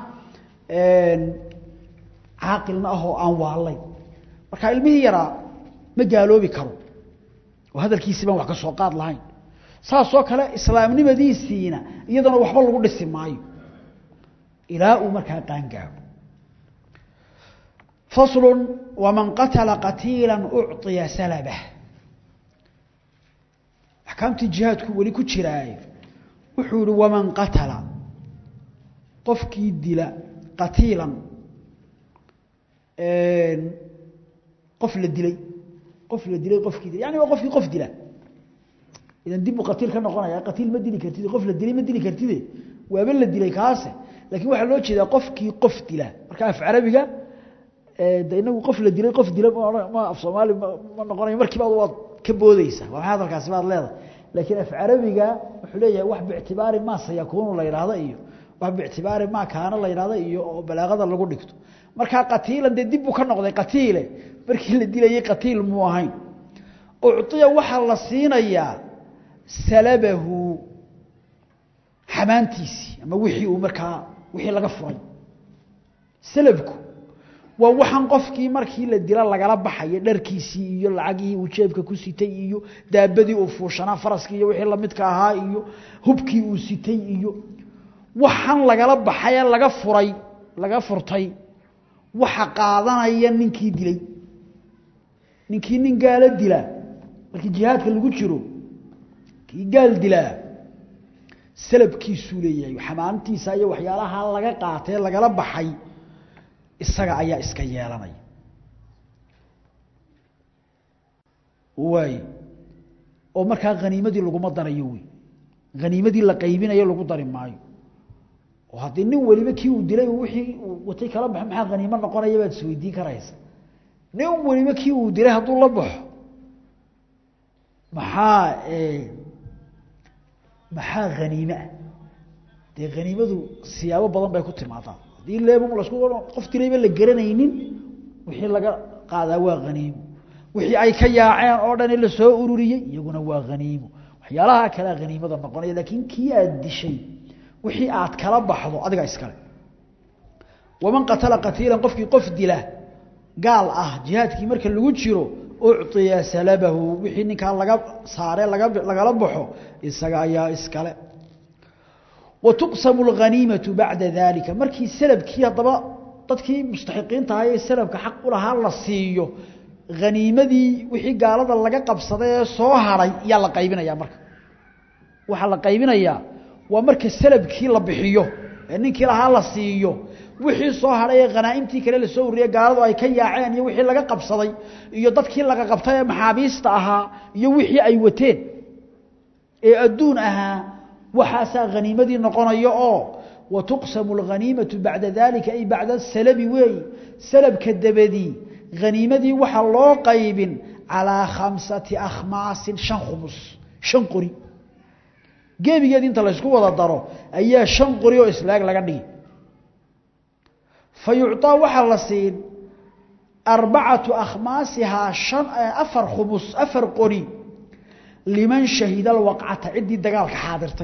caaqilna ah oo aan waalayn marka ilmihii yaraa ma gaaloobi karo oo hadalkiisii baan wax ka soo qaad lahayn saasoo kale islaamnimadiisiina iyadana waxba lagu dhisi maayo ilaa uu markaa qaangaadho fasl wman qatla qatiila ucطiya salabh axkaamtii jihaadku weli ku jiraaye wuxuu yihi waman qatala qofkii dila qatiilan qof la dilay qof la dilay qofkii dila yani waa qofkii qof dila idan dib buu qatiil ka noqonaya qatiil ma dili kartid qof la dilay ma dili kartide waaba la dilay kaase lakin waxaa loo jeedaa qofkii qof dila marka af carabiga de inagu qof la dilay qof dila ma af soomaali ma noqonayo markiiba waad ka boodeysaa waa maxay hadalkaasi baad leedahay laakiin af carabiga wuxuu leeyahay wax biictibaari ma sayakuunu la yidhaahdo iyo wax biictibaari ma kaana la yidhahdo iyo oo balaagada lagu dhigto markaa qatiilan dee dib buu ka noqday qatiile markii la dilayay qatiil muu ahayn ucطiya waxaa la siinayaa salabahu xamaantiisii ama wixii uu markaa wixii laga furay salabku waa waxaan qofkii markii la dila lagala baxayo dharkiisii iyo lacagihii uu jeebka ku sitay iyo daabadii uu fuushanaa faraskii iyo wixii lamidka ahaa iyo hubkii uu sitay iyo waxaan lagala baxaye laga furay laga furtay waxa qaadanaya ninkii dilay ninkii nin gaalo dilaa markii jihaadka lagu jiro kii gaal dilaa salabkiisuu leeyahay xamaantiisa iyo waxyaalaha laga qaatee lagala baxay isaga ayaa iska yeelanaya waay oo markaa haniimadii laguma darayo wey haniimadii la qaybinayo lagu dari maayo oo haddii nin weliba kii uu dilay wixii uu watay kala baxo maxaa haniimo noqonaya baad isweydiin karaysa nin weliba kii uu dilay hadduu la baxo maxaa maxaa haniime ah dee haniimadu siyaabo badan bay ku timaadaa haddii leebum lasku qof dilayba la garanaynin wixii laga qaadaa waa haniimo wixii ay ka yaaceen oo dhan la soo ururiyey iyaguna waa haniimo waxyaalaha kalea haniimada noqonaya laakiin kii aad dishay wixii aad kala baxdo adiga iskale waman qatala qatiilan qofkii qof dila gaal ah jihaadkii marka lagu jiro ucطiya salabahu wixii ninkaa laga saare laga lagala baxo isaga ayaa iskale wa tuqsamu اlghaniimatu bacda dalika markii salabkii haddaba dadkii mustaxiqiinta ahaa ee salabka xaq u lahaa la siiyo haniimadii wixii gaalada laga qabsaday ee soo haray yaa la qaybinaya marka waxaa la qaybinayaa waa marka salabkii la bixiyo ee ninkii lahaa la siiyo wixii soo hadhay ee khanaa'imtii kale la soo ururiyey gaaladu ay ka yaaceen iyo wixii laga qabsaday iyo dadkii laga qabtay ee maxaabiista ahaa iyo wixii ay wateen ee adduun ahaa waxaasaa haniimadii noqonaya oo wa tuqsamu alghaniimatu bacda dalika ay bacda salabi weeyi salabka dabadii haniimadii waxaa loo qaybin calaa khamsati akhmaasin shan khumus shan qori gebigeed inta laysku wada daro ayaa shan qori oo islaag laga dhigi fa yucطaa waxaa la siin arbacatu akhmaasihaa an afar khumus afar qori liman shahida alwaqcata ciddii dagaalka xaadirtay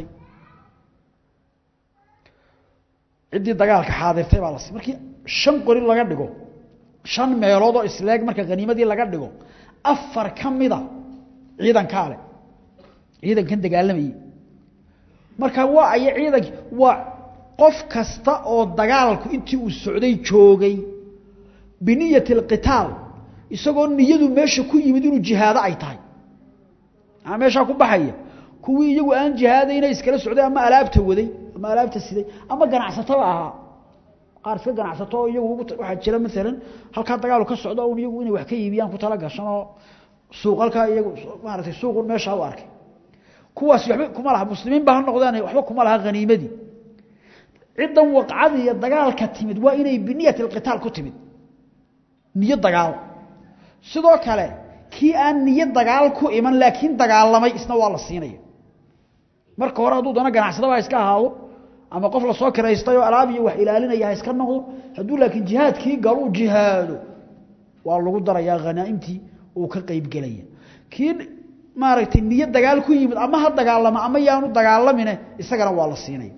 ciddii dagaalka xaadirtay baa la siin markii shan qori laga dhigo shan meelood oo isleeg marka haniimadii laga dhigo afar ka mida ciidankaa le ciidankan dagaalamayey marka waa aya ciidanki waa qof kasta oo dagaalku intii uu socday joogay biniyati alqitaal isagoo niyadu meesha ku yimid inuu jihaado ay tahay maxaa meeshaa ku baxaya kuwii iyagu aan jihaadayna iskala socday ama alaabta waday ama alaabta siday ama ganacsatada ahaa qaar iska ganacsato oo iyagu waxaa jira maalan halkaa dagaalu ka socdo un iyagu inay wax ka iibiyaan ku tala gashan oo suuq halkaa iyagu maaratay suuqun meeshaa u arkay kuwaas waxba kuma laha muslimiin ba ha noqdaan waxba kuma laha haniimadii ciddan waqcadii iyo dagaalka timid waa inay biniyati alqitaal ku timid niyo dagaal sidoo kale kii aan niyo dagaal ku iman laakiin dagaalamay isna waa la siinaya marka hore hadduu dana ganacsadaba ha iska ahaado ama qof lasoo kiraystay oo alaab iyo wax ilaalinaya ha iska noqdo hadduu laakiin jihaadkii galuu jihaado waa lagu darayaa hanaaimtii uu ka qeybgelaya kii maaragtay niyo dagaal ku yimid ama ha dagaalamo ama yaanu dagaalamine isagana waa la siinaya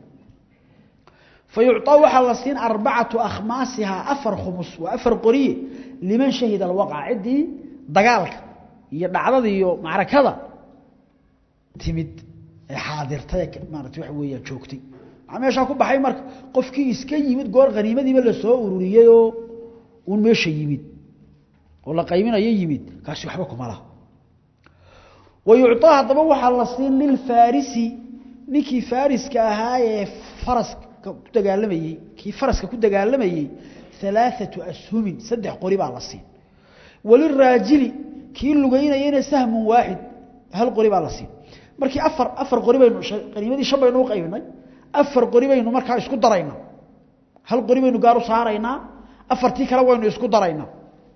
fa yucطaa waxaa la siin arbacatu akhmaasihaa afar khumus waa afar qoriye liman shahida alwaqca ciddii dagaalka iyo dhacdada iyo macrakada timid ee xaadirtay maarata waxa weeyaa joogtay maxaa meeshaa ku baxay marka qofkii iska yimid goor haniimadiiba lasoo ururiyeyoo uun meesha yimid oo la qaybinayo yimid kaasi waxba kuma laha wa yucطaa haddaba waxaa la siin lilfaarisi ninkii faariska ahaa ee faraska ku dagaalamayey kii faraska ku dagaalamayey alaaثatu ashumin saddex qori baa la siin waliraajili kii lugeynayena sahmun waaxid hal qori baa la siin markii afar afar qori baynu qaniimadii shan baynu u qaybinay afar qori baynu markaa isku daraynaa hal qori baynu gaar u saaraynaa afartii kale waynu isku daraynaa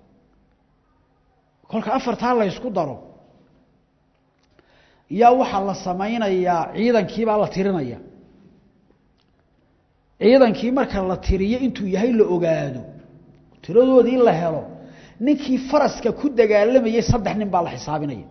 kolka afartaa la ysku daro yaa waxaa la samaynayaa ciidankiibaa la tirinaya ciidankii marka la tiriyo intuu yahay la ogaado tiradoodii la helo ninkii faraska ku dagaalamayey saddex nin baa la xisaabinaya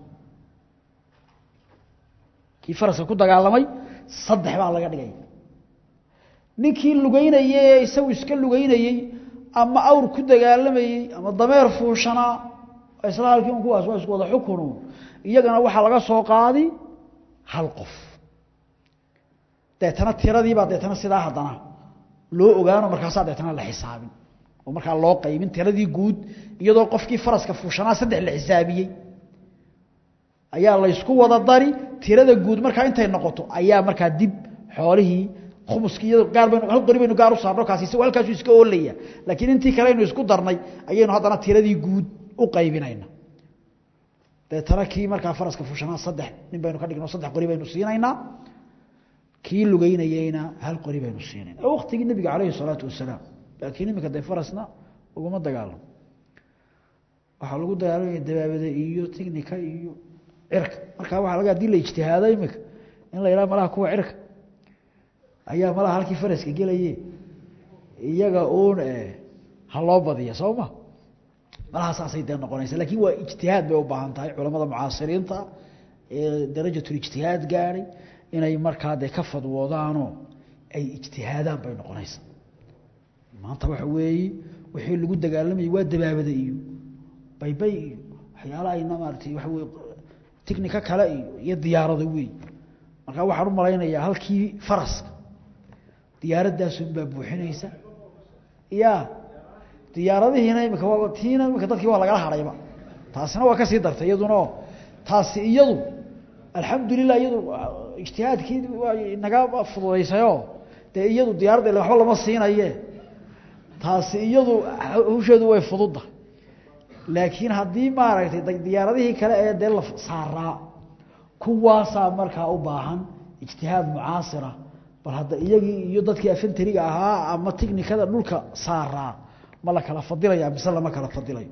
kii faraska ku dagaalamay saddex baa laga dhigaya ninkii lugeynayey ee isagu iska lugeynayey ama awr ku dagaalamayey ama dameer fuushanaa isla halkii un kuwaas waa isku wada xukunu iyagana waxaa laga soo qaadi hal qof deetana tiradiibaa deetana sidaa haddana loo ogaano markaasaa deetana la xisaabin oo markaa loo qaybin tiradii guud iyadoo qofkii faraska fuushanaa saddex la xisaabiyey ayaa laysku wada dari tirada guud markaa intay noqoto ayaa markaa dib xoolihii khumuskii iyado gaar baynu hal qori baynu gaar u saarno kaasi isagoo halkaasu iska oolaya laakiin intii kale aynu isku darnay ayaynu haddana tiradii guud u qaybinayna deetana kii markaa faraska fushanaa saddex nin baynu ka dhigno saddex qori baynu siinaynaa kii lugeynayeyna hal qori baynu siinayna waqtigii nebiga calayhi salaatu wasalaam laakiin iminka dee farasna uguma dagaalamo waxaa lagu dagaalamaya dabaabada iyo tignika iyo cirka markaa waa laga hadii la ijtihaado iminka in la yidhaha malaha kuwa cirka ayaa malaha halkii faraska gelaye iyaga uun ha loo badiya soo ma malaha saasay dee noqonaysa lakin waa ijtihaad bay u baahan tahay culamada mucaasiriinta ee darajatulijtihaad gaadhay inay markaa dee ka fadwoodaanoo ay ijtihaadaan bay noqonaysa maanta waxa weeye wixii lagu dagaalamayay waa dabaabada iyo baybay iyo waxyaalaha ayna maaratay waxa weye ticnica kale iyo iyo diyaarada wey markaa waxaan u malaynayaa halkii faraska diyaaradaasunbaa buuxinaysa ya diyaaradihiina imika waa tiina imika dadkii waa lagala hadhayba taasina waa kasii dartay iyaduna taasi iyadu alxamdulilah iyadu ijtihaadkii waa inaga fududaysayo dee iyadu diyaaradda ila waxba lama siinaye taasi iyadu hawsheedu way fududda laakiin haddii maaragtay diyaaradihii kale ee dee la saaraa kuwaasaa markaa u baahan ijtihaad mucaasira bal hadda iyagii iyo dadkii afentariga ahaa ama ticnikada dhulka saaraa ma la kala fadilaya mise lama kala fadilayo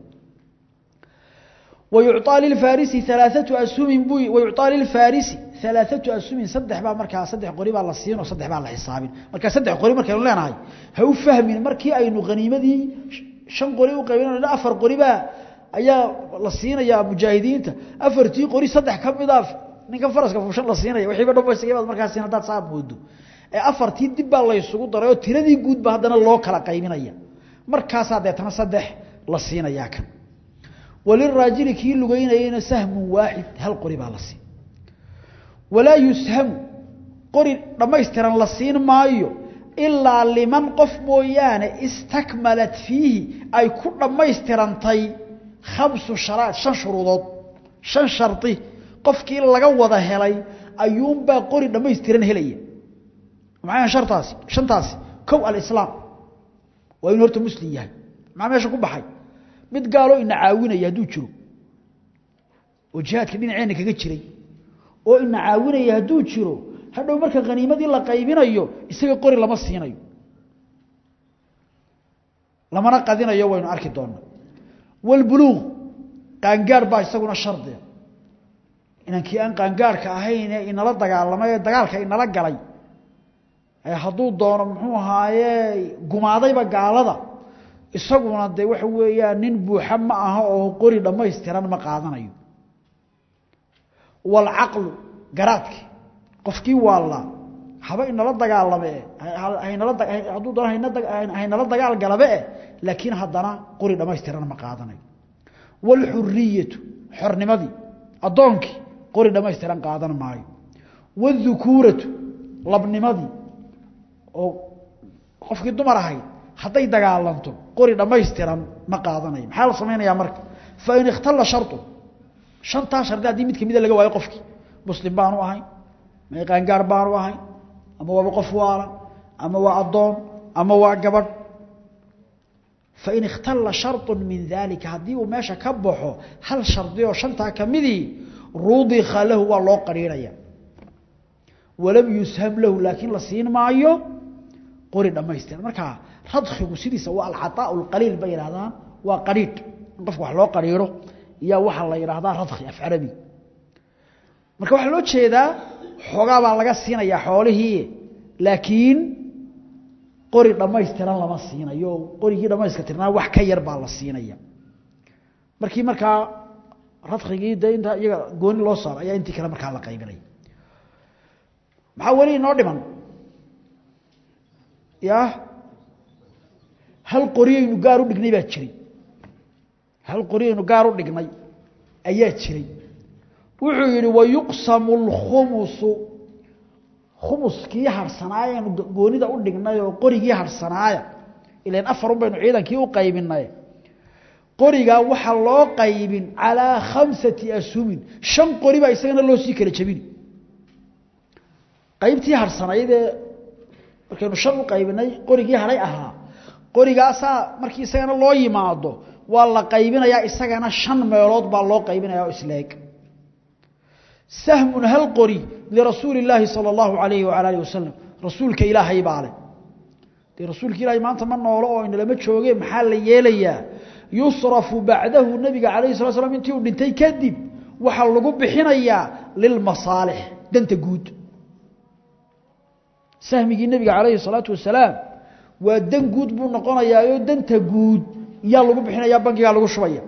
wayucطaa lilfarisi alaaatu ashumin bu wayucطaa lilfarisi alaaatu ashumin saddex baa markaa saddex qori baa la siin oo saddex baa la xisaabin marka saddex qori markaynu leenahay ha u fahmin markii aynu haniimadii shan qori u qaybin afar qori baa ayaa la siinayaa mujaahidiinta afartii qori saddex ka mida ninka faraska fuushan la siinaya wiiiba dhambaystigabaad markaa siin haddaad saa moodo ee afartii dib baa laysugu daray oo tiradii guudba haddana loo kala qaybinaya markaasaa deetana saddex la siinayaa kan waliraajili kii lugeynayeyna sahmun waaxid hal qori baa la siin walaa yushamu qori dhammaystiran la siin maayo ilaa liman qof mooyaane istakmalat fiihi ay ku dhammaystirantay khamsu sharaad shan shuruudood shan shardi qofkii laga wada helay ayuunbaa qori dhammaystiran helaya maxay shartaasi shantaasi kow alislaam waa inu horta muslim yahay maxaa meesha ku baxay mid gaaloo ina caawinaya hadduu jiro oo jihaadka dhinaceenna kaga jiray oo ina caawinaya hadduu jiro hadhow marka khaniimadii la qaybinayo isaga qori lama siinayo lamana qadinayo waynu arki doonaa walbuluuq qaangaar baa isaguna shardiga inankii aan qaangaarka ahayn ee inala dagaalamay ee dagaalka inala galay hadduu doono muxuu ahaaye gumaadayba gaalada isaguna dee waxa weeyaan nin buuxa ma aha oo qori dhammaystiran ma qaadanayo walcaqlu garaadki qofkii waallaa haba inala dagaalame hadduu doono haynala dagaal galabe eh laakiin haddana qori dhammaystiran ma qaadanayo waalxuriyatu xornimadii addoonkii qori dhammaystiran qaadan maayo waاdukuuratu labnimadii oo qofkii dumar ahayd hadday dagaalanto qori dhammaystiran ma qaadanayo maxaa la samaynayaa marka fain ikhtala sharطu shantaa shardi haddii mid kamida laga waayo qofkii muslim baanu ahayn ma qaangaar baanu ahayn ama waaba qof waala ama waa addoon ama waa gabadh fain ikhtala sharطu min dalika haddii uu meesha ka baxo hal shardi oo shantaa kamidii rudika lahu waa loo qariiraya walam yusham lahu laakiin la siin maayo qori dhammaystiran markaa radkigu sidiisa waa alcaطaaء اqaliil bay yidhahdaan waa qariidh in qofka wax loo qariiro iyaa waxaa la yidhaahdaa radki af carabi marka waxaa loo jeedaa xoogaa baa laga siinayaa xoolihii laakiin qori dhammaystiran lama siinayo qorigii dhamayska tirnaa wax ka yar baa la siinaya markii markaa radkigii de inta iyaga gooni loo saaro ayaa intii kale markaa la qaybinaya maxaa weli inoo dhiman ya hal qoriyaynu gaar u dhignay baa jiray hal qoriyaynu gaar u dhignay ayaa jiray wuxuu yidhi wayuqsamu اlkhumusu khumuskii harhsanaayanu goonida u dhignay oo qorigii harhsanaaya ilan afarun baynu ciidankii u qaybinay qorigaa waxaa loo qaybin calىa khamsati ashumin shan qori baa isagana loo sii kala jebini qaybtii harhsanaydee markaynu shan u qaybinay qorigii hadhay ahaa qorigaasaa markii isagana loo yimaado waa la qaybinayaa isagana shan meelood baa loo qaybinaya oo isleeg sahmun hal qori lirasuuli illaahi sala allahu calayhi wacala alihi wasalam rasuulka ilaahay baa leh dee rasuulka ilaahay maanta ma noolo oo inalama jooge maxaa la yeelayaa yusrafu bacdahu nebiga calayhi sala slam intii uu dhintay kadib waxaa lagu bixinayaa lilmasaalix danta guud sahmigii nebiga calayhi salaatu wasalaam waa dan guud buu noqonayaayoo danta guud yaa lagu bixinaya bankigaa lagu shubaya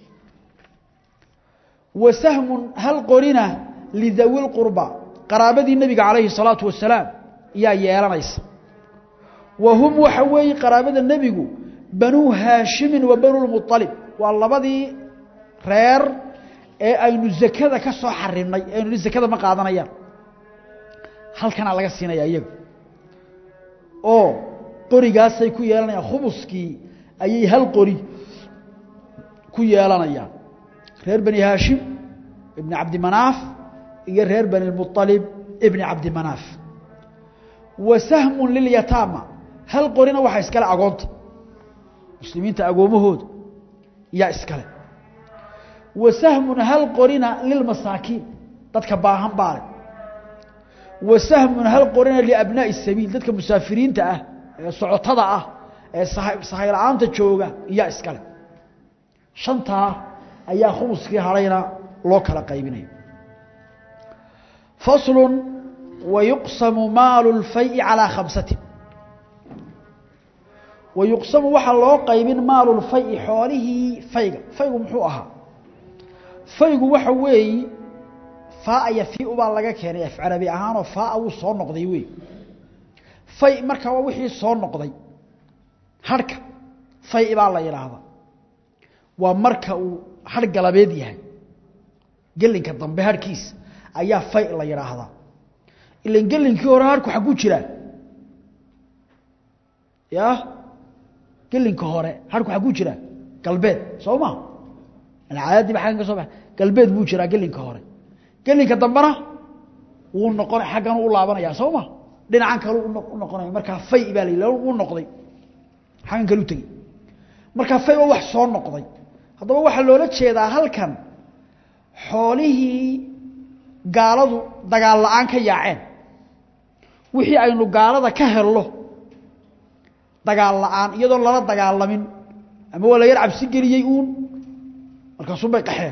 wa sahmun hal qorina lidawi lqurba qaraabadii nebiga calayhi salaatu wasalaam yaa yeelanaysa wa hum waxa weeye qaraabada nebigu banuu haashimin wa banulmualib waa labadii reer ee aynu zakada ka soo xarimnay aynu ni zakada ma qaadanayaan halkanaa laga siinaya iyaga oo qorigaasay ku yeelanayaan khumuskii ayay hal qori ku yeelanayaan reer bani haashim ibni cabdimanaaf iyo reer bani lmualib ibni cabdimanaaf wa sahmun lilyataama hal qorina waxaa iskale agoonta muslimiinta agoomahooda yaa iskale wa sahmun hal qorina lilmasaakiin dadka baahan baale wa sahmun hal qorina liabnaa'i sabiil dadka musaafiriinta ah ee socotada ah ee sahay la-aanta jooga iyaa iskale shantaa ayaa khumuskii hadhayna loo kala qaybinaya faslu wayuqsamu maalu lfayi calaa khamsatin wayuqsamu waxaa loo qaybin maalu lfayi xoolihii fayga faygu muxuu ahaa faygu waxa weeyi faaa yafiu baa laga keenay af carabi ahaanoo faaa wuu soo noqday wey fay marka waa wixii soo noqday harhka fay baa la yidhaahdaa waa marka uu harh galabeed yahay gelinka dambe harhkiisa ayaa fay la yidhaahdaa ilan gelinkii hore harhku xagguu jiraa ya gelinka hore harhku xagguu jiraa galbeed soo ma alcaadadiiba aggan ka soo ba galbeed buu jiraa gelinka hore gelinka dambena wuu noqona xaggan u laabanaya soo ma dhinacan kalu u noqonaya markaa fay baa la yidhah uu noqday xaggan kalu tegey markaa fay waa wax soo noqday haddaba waxaa loola jeedaa halkan xoolihii gaaladu dagaal la-aan ka yaaceen wixii aynu gaalada ka helno dagaal la-aan iyadoon lala dagaalamin ama waa la yar cabsi geliyey uun markaasuun bay qaxeen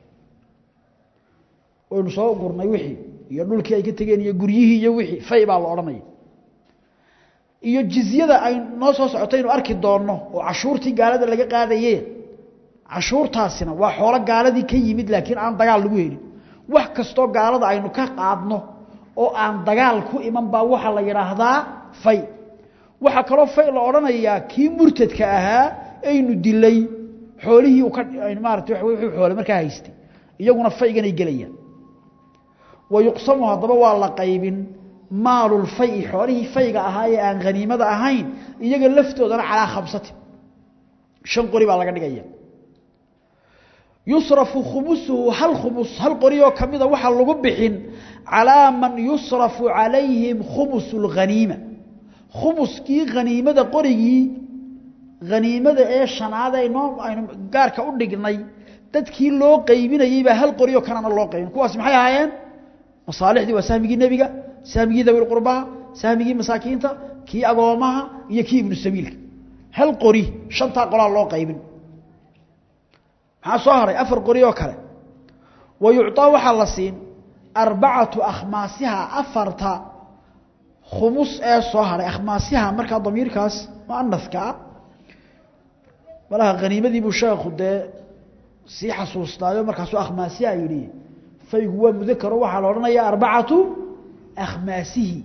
waynu soo gurnay wixii iyo dhulkii ay ka tegeen iyo guryihii iyo wixii fay baa la odhanaya iyo jizyada ay noo soo socotaynu arki doonno oo cashuurtii gaalada laga qaadaye cashuurtaasina waa xoolo gaaladii ka yimid laakiin aan dagaal lagu helin wax kastoo gaalada aynu ka qaadno oo aan dagaal ku iman baa waxaa la yidhaahdaa fay waxaa kaloo fay la odhanayaa kii murtadka ahaa aynu dilay xoolihii uu ka maarata wuxuu xoole markaa haystay iyaguna fayganay gelayaan wa yuqsamu haddaba waa la qaybin maalulfayi xoolihii fayga ahaa ee aan haniimada ahayn iyaga laftoodana calaa khamsatin shan qori baa laga dhigaya yusrafu khumusuhu hal khumus hal qori oo ka mida waxaa lagu bixin calaa man yusrafu calayhim khumusu lghaniima khumuskii haniimada qorigii haniimada ee shanaad aynoo aynu gaarka u dhignay dadkii loo qaybinayey baa hal qori oo kanana loo qaybin kuwaas maxay ahaayeen masaalixdii waa sahmigii nebiga sahmigii dawil qurbaha sahmigii masaakiinta kii agoomaha iyo kii ibnu sabiilka hal qori shantaa qolaa loo qaybin maxaa soo haray afar qori oo kale wa yucطaa waxaa la siin arbacatu akhmaasiha afarta khumus ee soo haray akhmaasiha markaa damiirkaas muanaska ah malaha haniimadii buu sheekhu dee sii xasuustaayo markaasuu akhmaasiha yidhi faygu waa mudakaro waxaa la odhanaya arbacatu akhmaasihi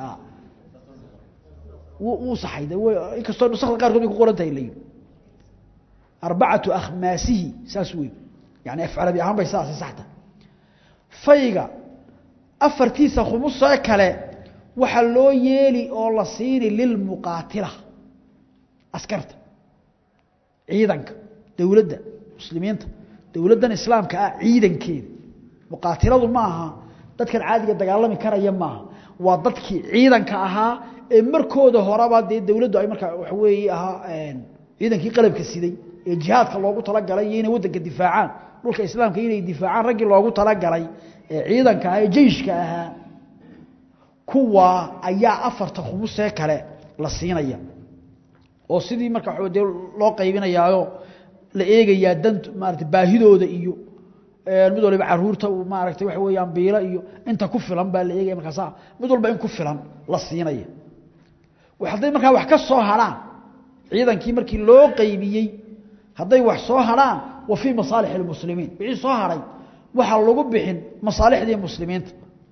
wuu saxay inkastoo nusakda qaarkood bay ku qoran tahay la yidhi arbacatu akhmaasihi saas wey yani af carabi ahaan bay saasay saxta fayga afartiisa khumusee kale waxaa loo yeeli oo la siini lilmuqaatila askarta ciidanka dowladda muslimiinta dowladdan islaamka ah ciidankeeda muqaatiladu ma aha dadkan caadiga dagaalami karaya maaha waa dadkii ciidanka ahaa ee markooda horeba dee dowladdu ay markaa waxa weeye ahaa ciidankii qalabka siday ee jihaadka loogu talagalay iyo inay waddanka difaacaan dhulka islaamka inay difaacaan raggii loogu talagalay ee ciidanka ah ee jeyshka ahaa kuwa ayaa afarta khumusee kale la siinaya oo sidii marka waxa dee loo qaybinayaayo la eegayaa dant maarata baahidooda iyo mid waliba caruurta uu maaragtay waxa weeyaan biilo iyo inta ku filan baa la eegaya markaasa mid walba in ku filan la siinaya hadday markaa wax ka soo harhaan ciidankii markii loo qaybiyey hadday wax soo harhaan wa fii masaalix اlmuslimiin wixii soo haray waxaa lagu bixin masaalixdii muslimiinta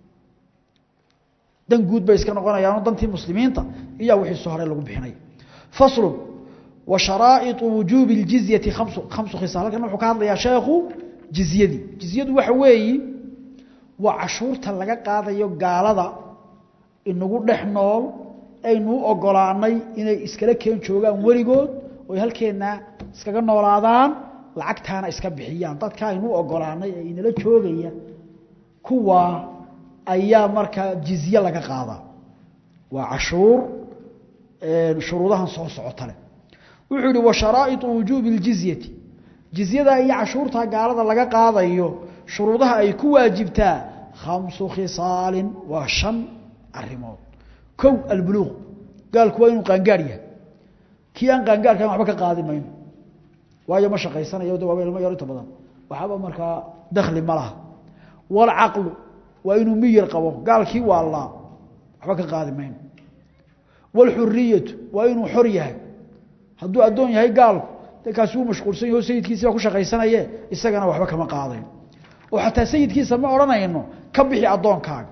dan guud bay iska noqonayaano dantii muslimiinta iyaa wixii soo haray lagu bixinaya faslu wa sharaa'iطu wujuubi اljizyati kamsu khamsu khisaal halkan wuxuu ka hadlayaa sheekhu jizyadii jizyadu waxa weeyi waa cashuurta laga qaadayo gaalada inagu dhex nool aynuu ogolaanay inay iskala keen joogaan weligood oy halkeenna iskaga noolaadaan lacagtaana iska bixiyaan dadka aynuu ogolaanay ee inala joogaya kuwa ayaa markaa jizye laga qaadaa waa cashuur shuruudahan soo socota leh wuxuu yihi wa sharaa'iطu wujuubi اljizyati jizyadaa iyo cashuurtaa gaalada laga qaadayo shuruudaha ay ku waajibtaa khamsu khisaalin waa shan arimood kow albuluuq gaalku waa inuu qaangaar yahay kii aan qaangaarkan waxba ka qaadi mayno waayo ma shaqaysanayo de waaba ilmo yar inta badan waxba markaa dakli ma laha walcaqlu waa inuu miyir qabo gaalkii waallaa waxba ka qaadi mayno walxuriyatu waa inuu xor yahay hadduu addoon yahay gaalku de kaasi wuu mashquulsan yaho sayidkiisi baa ku shaqaysanaye isagana waxba kama qaadayn oo xataa sayidkiisa ma odhanayno ka bixi addoonkaaga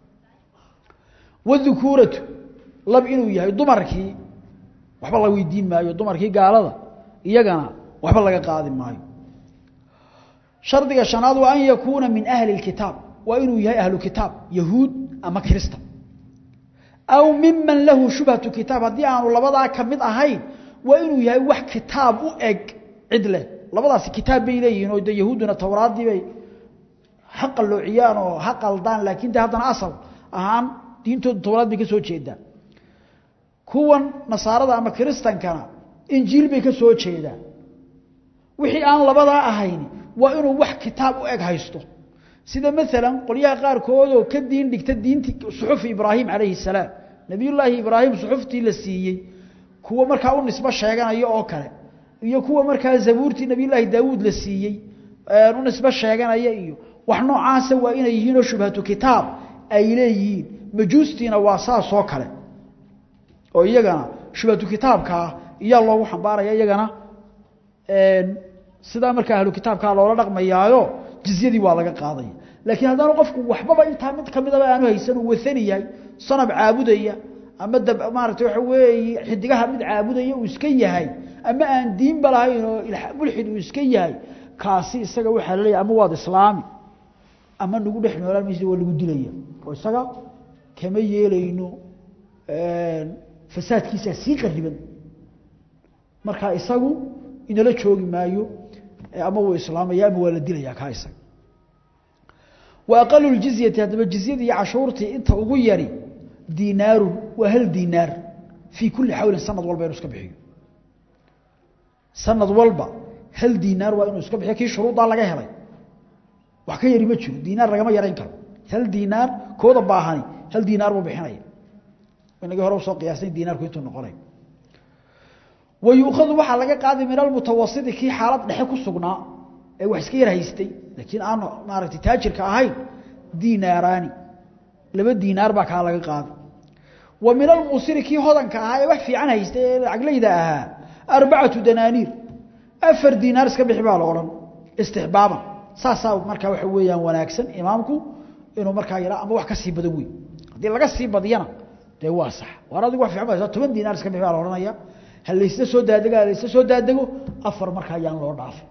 wاdukuuratu lab inuu yahay dumarkii waxba la weydiin maayo dumarkii gaalada iyagana waxba laga qaadi maayo shardiga shanaad waa an yakuuna min ahli اkitaab waa inuu yahay ahlu kitaab yahuud ama kirista aw miman lahu shubhatu kitaab haddii aanu labadaa ka mid ahayn waa inuu yahay wax kitaab u eg cid leh labadaasi kitaab bay leeyihiin oo de yahuudduna towraaddii bay ha qalloociyaan oo ha qaldaan laakiin de haddana asal ahaan diintooda towraad bay ka soo jeedaan kuwan nasaarada ama kiristankana injiil bay ka soo jeedaan wixii aan labadaa ahayn waa inuu wax kitaab u eg haysto sida maalan qolyaha qaarkoodoo ka diin dhigta diintii suxufi ibraahim calayhi salaam nebiyullaahi ibraahim suxuftii la siiyey kuwa markaa u nisbo sheeganaya oo kale iyo kuwa markaa zabuurtii nebiyullaahi daawuud la siiyey u nisbo sheeganaya iyo wax noocaasa waa inay yihiinoo shubhatu kitaab ay leeyihiin majuustiina waa saasoo kale oo iyagana shubhatu kitaabkaa iyaa loogu xambaaraya iyagana sidaa markaa ahlu kitaabkaa loola dhaqmayaayo jizyadii waa laga qaadaya laakiin haddaanu qofku waxbaba intaa mid kamidaba aanu haysan uu waani yahay sanab caabudaya ama maarata waxa weeye xidigaha mid caabudaya uu iska yahay ama aan diinba lahayn oo mulxid uu iska yahay kaasi isaga waxaa laleeyahy ama waad islaami ama nagu dhex noolaan maysa waa lagu dilaya oo isaga kama yeelayno fasaadkiisaa sii qariban markaa isagu inala joogi maayo ama wuu islaamaya ama waa la dilaya kaa isaga wa aqalu ljizyati haddaba jizyadii iyo cashuurtii inta ugu yari diinaarun waa hal diinaar fii kulli xawlin sanad walba inuu iska bixiyo sanad walba hal diinaar waa inuu iska bixiyo kii shuruuddaa laga helay wax ka yari ma jiro diinaar lagama yarayn karo hal diinaar kooda baahani hal diinaar buu bixinaya inagii hore usoo qiyaasnay diinaarku intuu noqonay wa yuukhadu waxaa laga qaaday min almutawasiti kii xaalad dhexe ku sugnaa ee wax iska yar haystay laakiin aan maaragtay taajirka ahayn diinaaraani laba diinaar baa kaa laga qaaday wa min almuusiri kii hodanka ahaa ee wax fiican haystay ee lacaglayda ahaa arbacatu danaaniir afar diinaar iska bixi baa la odhan istixbaaban saasaa markaa waxa weeyaan wanaagsan imaamku inuu markaa yahaa ama wax ka sii badan wey haddii laga sii badiyana dee waa sax waar adigu wax fiican ba haysaa toban diinaar iska bixi baa la odhanaya ha laysla soo daadego ha laysla soo daadego afar markaa ayaan loo dhaafay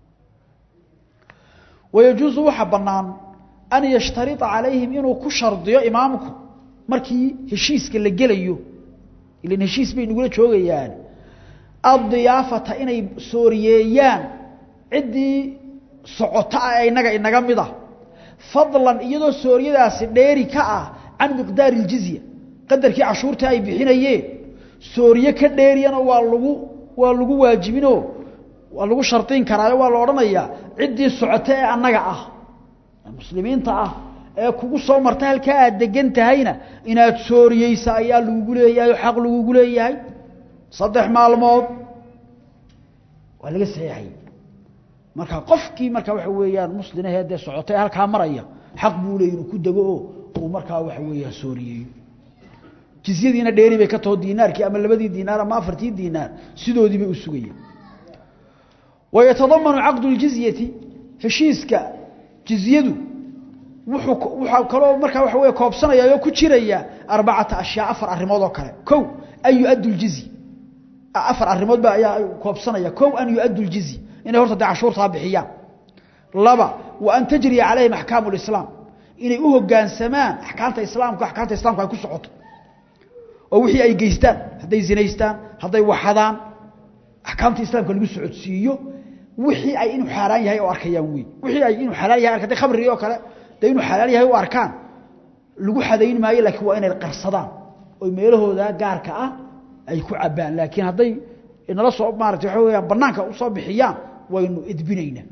wayajuusu waxaa bannaan an yashtarida calayhim inuu ku shardiyo imaamku markii heshiiska la gelayo ilan heshiis bay nagula joogayaan addiyaafata inay sooriyeeyaan ciddii socota ah inaga inaga mid ah fadlan iyadoo sooriyadaasi dheeri ka ah can miqdaari اljizya qadarkii cashuurta ay bixinayeen sooriye ka dheeriyana waa lagu waa lagu waajibinoo waa lagu shardin karaayo waa la odhanayaa ciddii socota ee annaga ah muslimiinta ah ee kugu soo marta halkaa aad degan tahayna inaad sooriyeysa ayaa lagugu leeyahay oo xaq lagugu leeyahay saddex maalmood waa laga saxeexayey marka qofkii marka waxa weeyaan muslimahee dee socotay halkaa maraya xaq buu leeyay inuu ku dego oo uu markaa waxa weeyaan sooriyeeyo jizyadiina dheeri bay ka taho diinaarkii ama labadii diinaar ama afartii diinaar sidoodii bay u sugayeen wayatadamanu caqdu ljizyati heshiiska jizyadu wuxuu waxaa kaloo markaa waxa weeye koobsanaya oo ku jiraya arbacata ashyaa afar arrimood oo kale kow an yu-addu ljizya afar arrimood ba ayaa koobsanaya kow an yu-addu ljizya inay horta dee cashuurtaa bixiyaan laba wa an tajriya calayhim axkaamu lislaam inay u hoggaansamaan axkaamta islaamka axkaamta islamka ay ku socoto oo wixii ay geystaan hadday zinaystaan hadday waxadaan axkaamta islaamka lagu socodsiiyo wixii ay inuu xaaraan yahay oo arkayaan wey wixii ay inuu xalaal yahay arkatay khamrigii oo kale dee inuu xalaal yahay u arkaan lagu xadayn maayo laakiin waa inay qarsadaan oo meelahooda gaarka ah ay ku cabbaan laakiin hadday nala soo maarata waxa weyaan banaanka usoo bixiyaan waynu edbinaynaa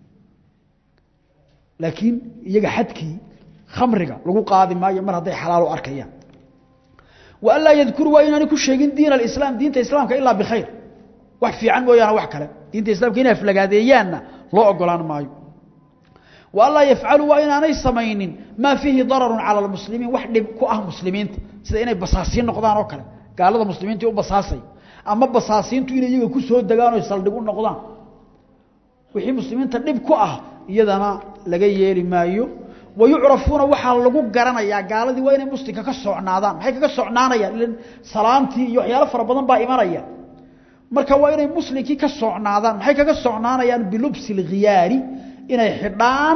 laakiin iyaga xadkii khamriga lagu qaadi maayo mar hadday xalaal u arkayaan wa an laa yadkuru waa inaanay ku sheegin diin alislaam diinta islaamka ilaa bikhayr wax fiican mooyaane wax kale diinta islamka inay aflagaadeeyaanna loo ogolaan maayo wa an laa yafcaluu waa inaanay samaynin maa fiihi dararun cala almuslimiin wax dhib ku ah muslimiinta sida inay basaasiin noqdaan oo kale gaalada muslimiinta u basaasay ama basaasiintu inay iyaga ku soo degaan oo saldhig u noqdaan wixii muslimiinta dhib ku ah iyadana laga yeeli maayo wayucrafuuna waxaa lagu garanayaa gaaladii waa inay muslimka ka socnaadaan maxay kaga socnaanayaan ilan salaamtii iyo waxyaalo fara badan baa imanaya marka waa inay muslimkii ka socnaadaan maxay kaga socnaanayaan bilubsi lkhiyaari inay xidhaan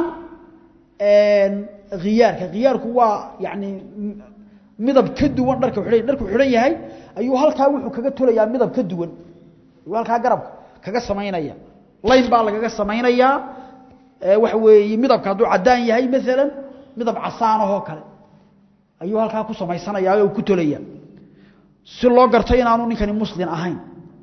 khiyaarka khiyaarku waa yani midab ka duwan dharka xidhan dharku xidhan yahay ayuu halkaa wuxuu kaga tolayaa midab ka duwan ayuu halkaa garabka kaga samaynaya layn baa lagaga samaynayaa waxa weeye midabka hadduu caddaan yahay maalan midab casaanahoo kale ayuu halkaa ku samaysanayaa oo ku tolaya si loo garto inaanu ninkani muslim ahayn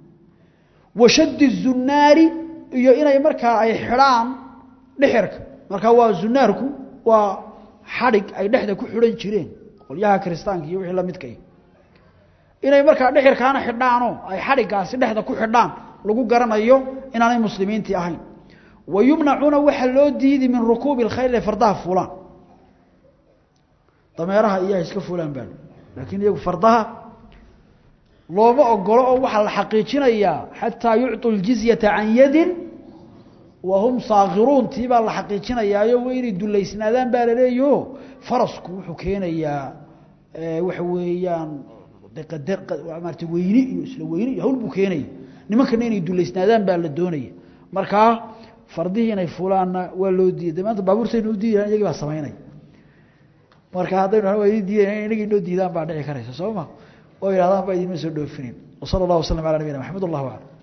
wa shaddi zunnaari iyo inay markaa ay xidhaan dhexirka markaa waa zunaarku waa xadhig ay dhexda ku xidhan jireen qolyaha kiristaanka iyo wixii la midkay inay markaa dhexirkaana xidhaanoo ay xadhiggaasi dhexda ku xidhaan lagu garanayo inaanay muslimiintii ahayn wa yumnacuuna waxaa loo diidi min rukuubi اlkhayl inay fardaha fuulaan dameeraha iyaha iska fuulaan baa laakiin iyagu fardaha looma ogolo oo waxaa la xaqiijinayaa xataa yucطuu اljizyata can yadin wa hum saakiruuntii baa la xaqiijinayaayo wa inay dulaysnaadaan baa laleeyaho farasku wuxuu keenayaa waxa weeyaan maarata weyni iyo isla weyni iyo hawl buu keenaya nimankana inay dulaysnaadaan baa la doonaya markaa fardihii inay fulaanna waa loo diiday maanta baabuurtaynu u diidayan iyagii baa samaynaya marka haddaynu waa idin diidayn inagii noo diidaan baa dhici karaysa soo ma oo yidhahdaan baa idinma soo dhoofinin wasala allah wasalam ala nabiyina maxamed allahu aclam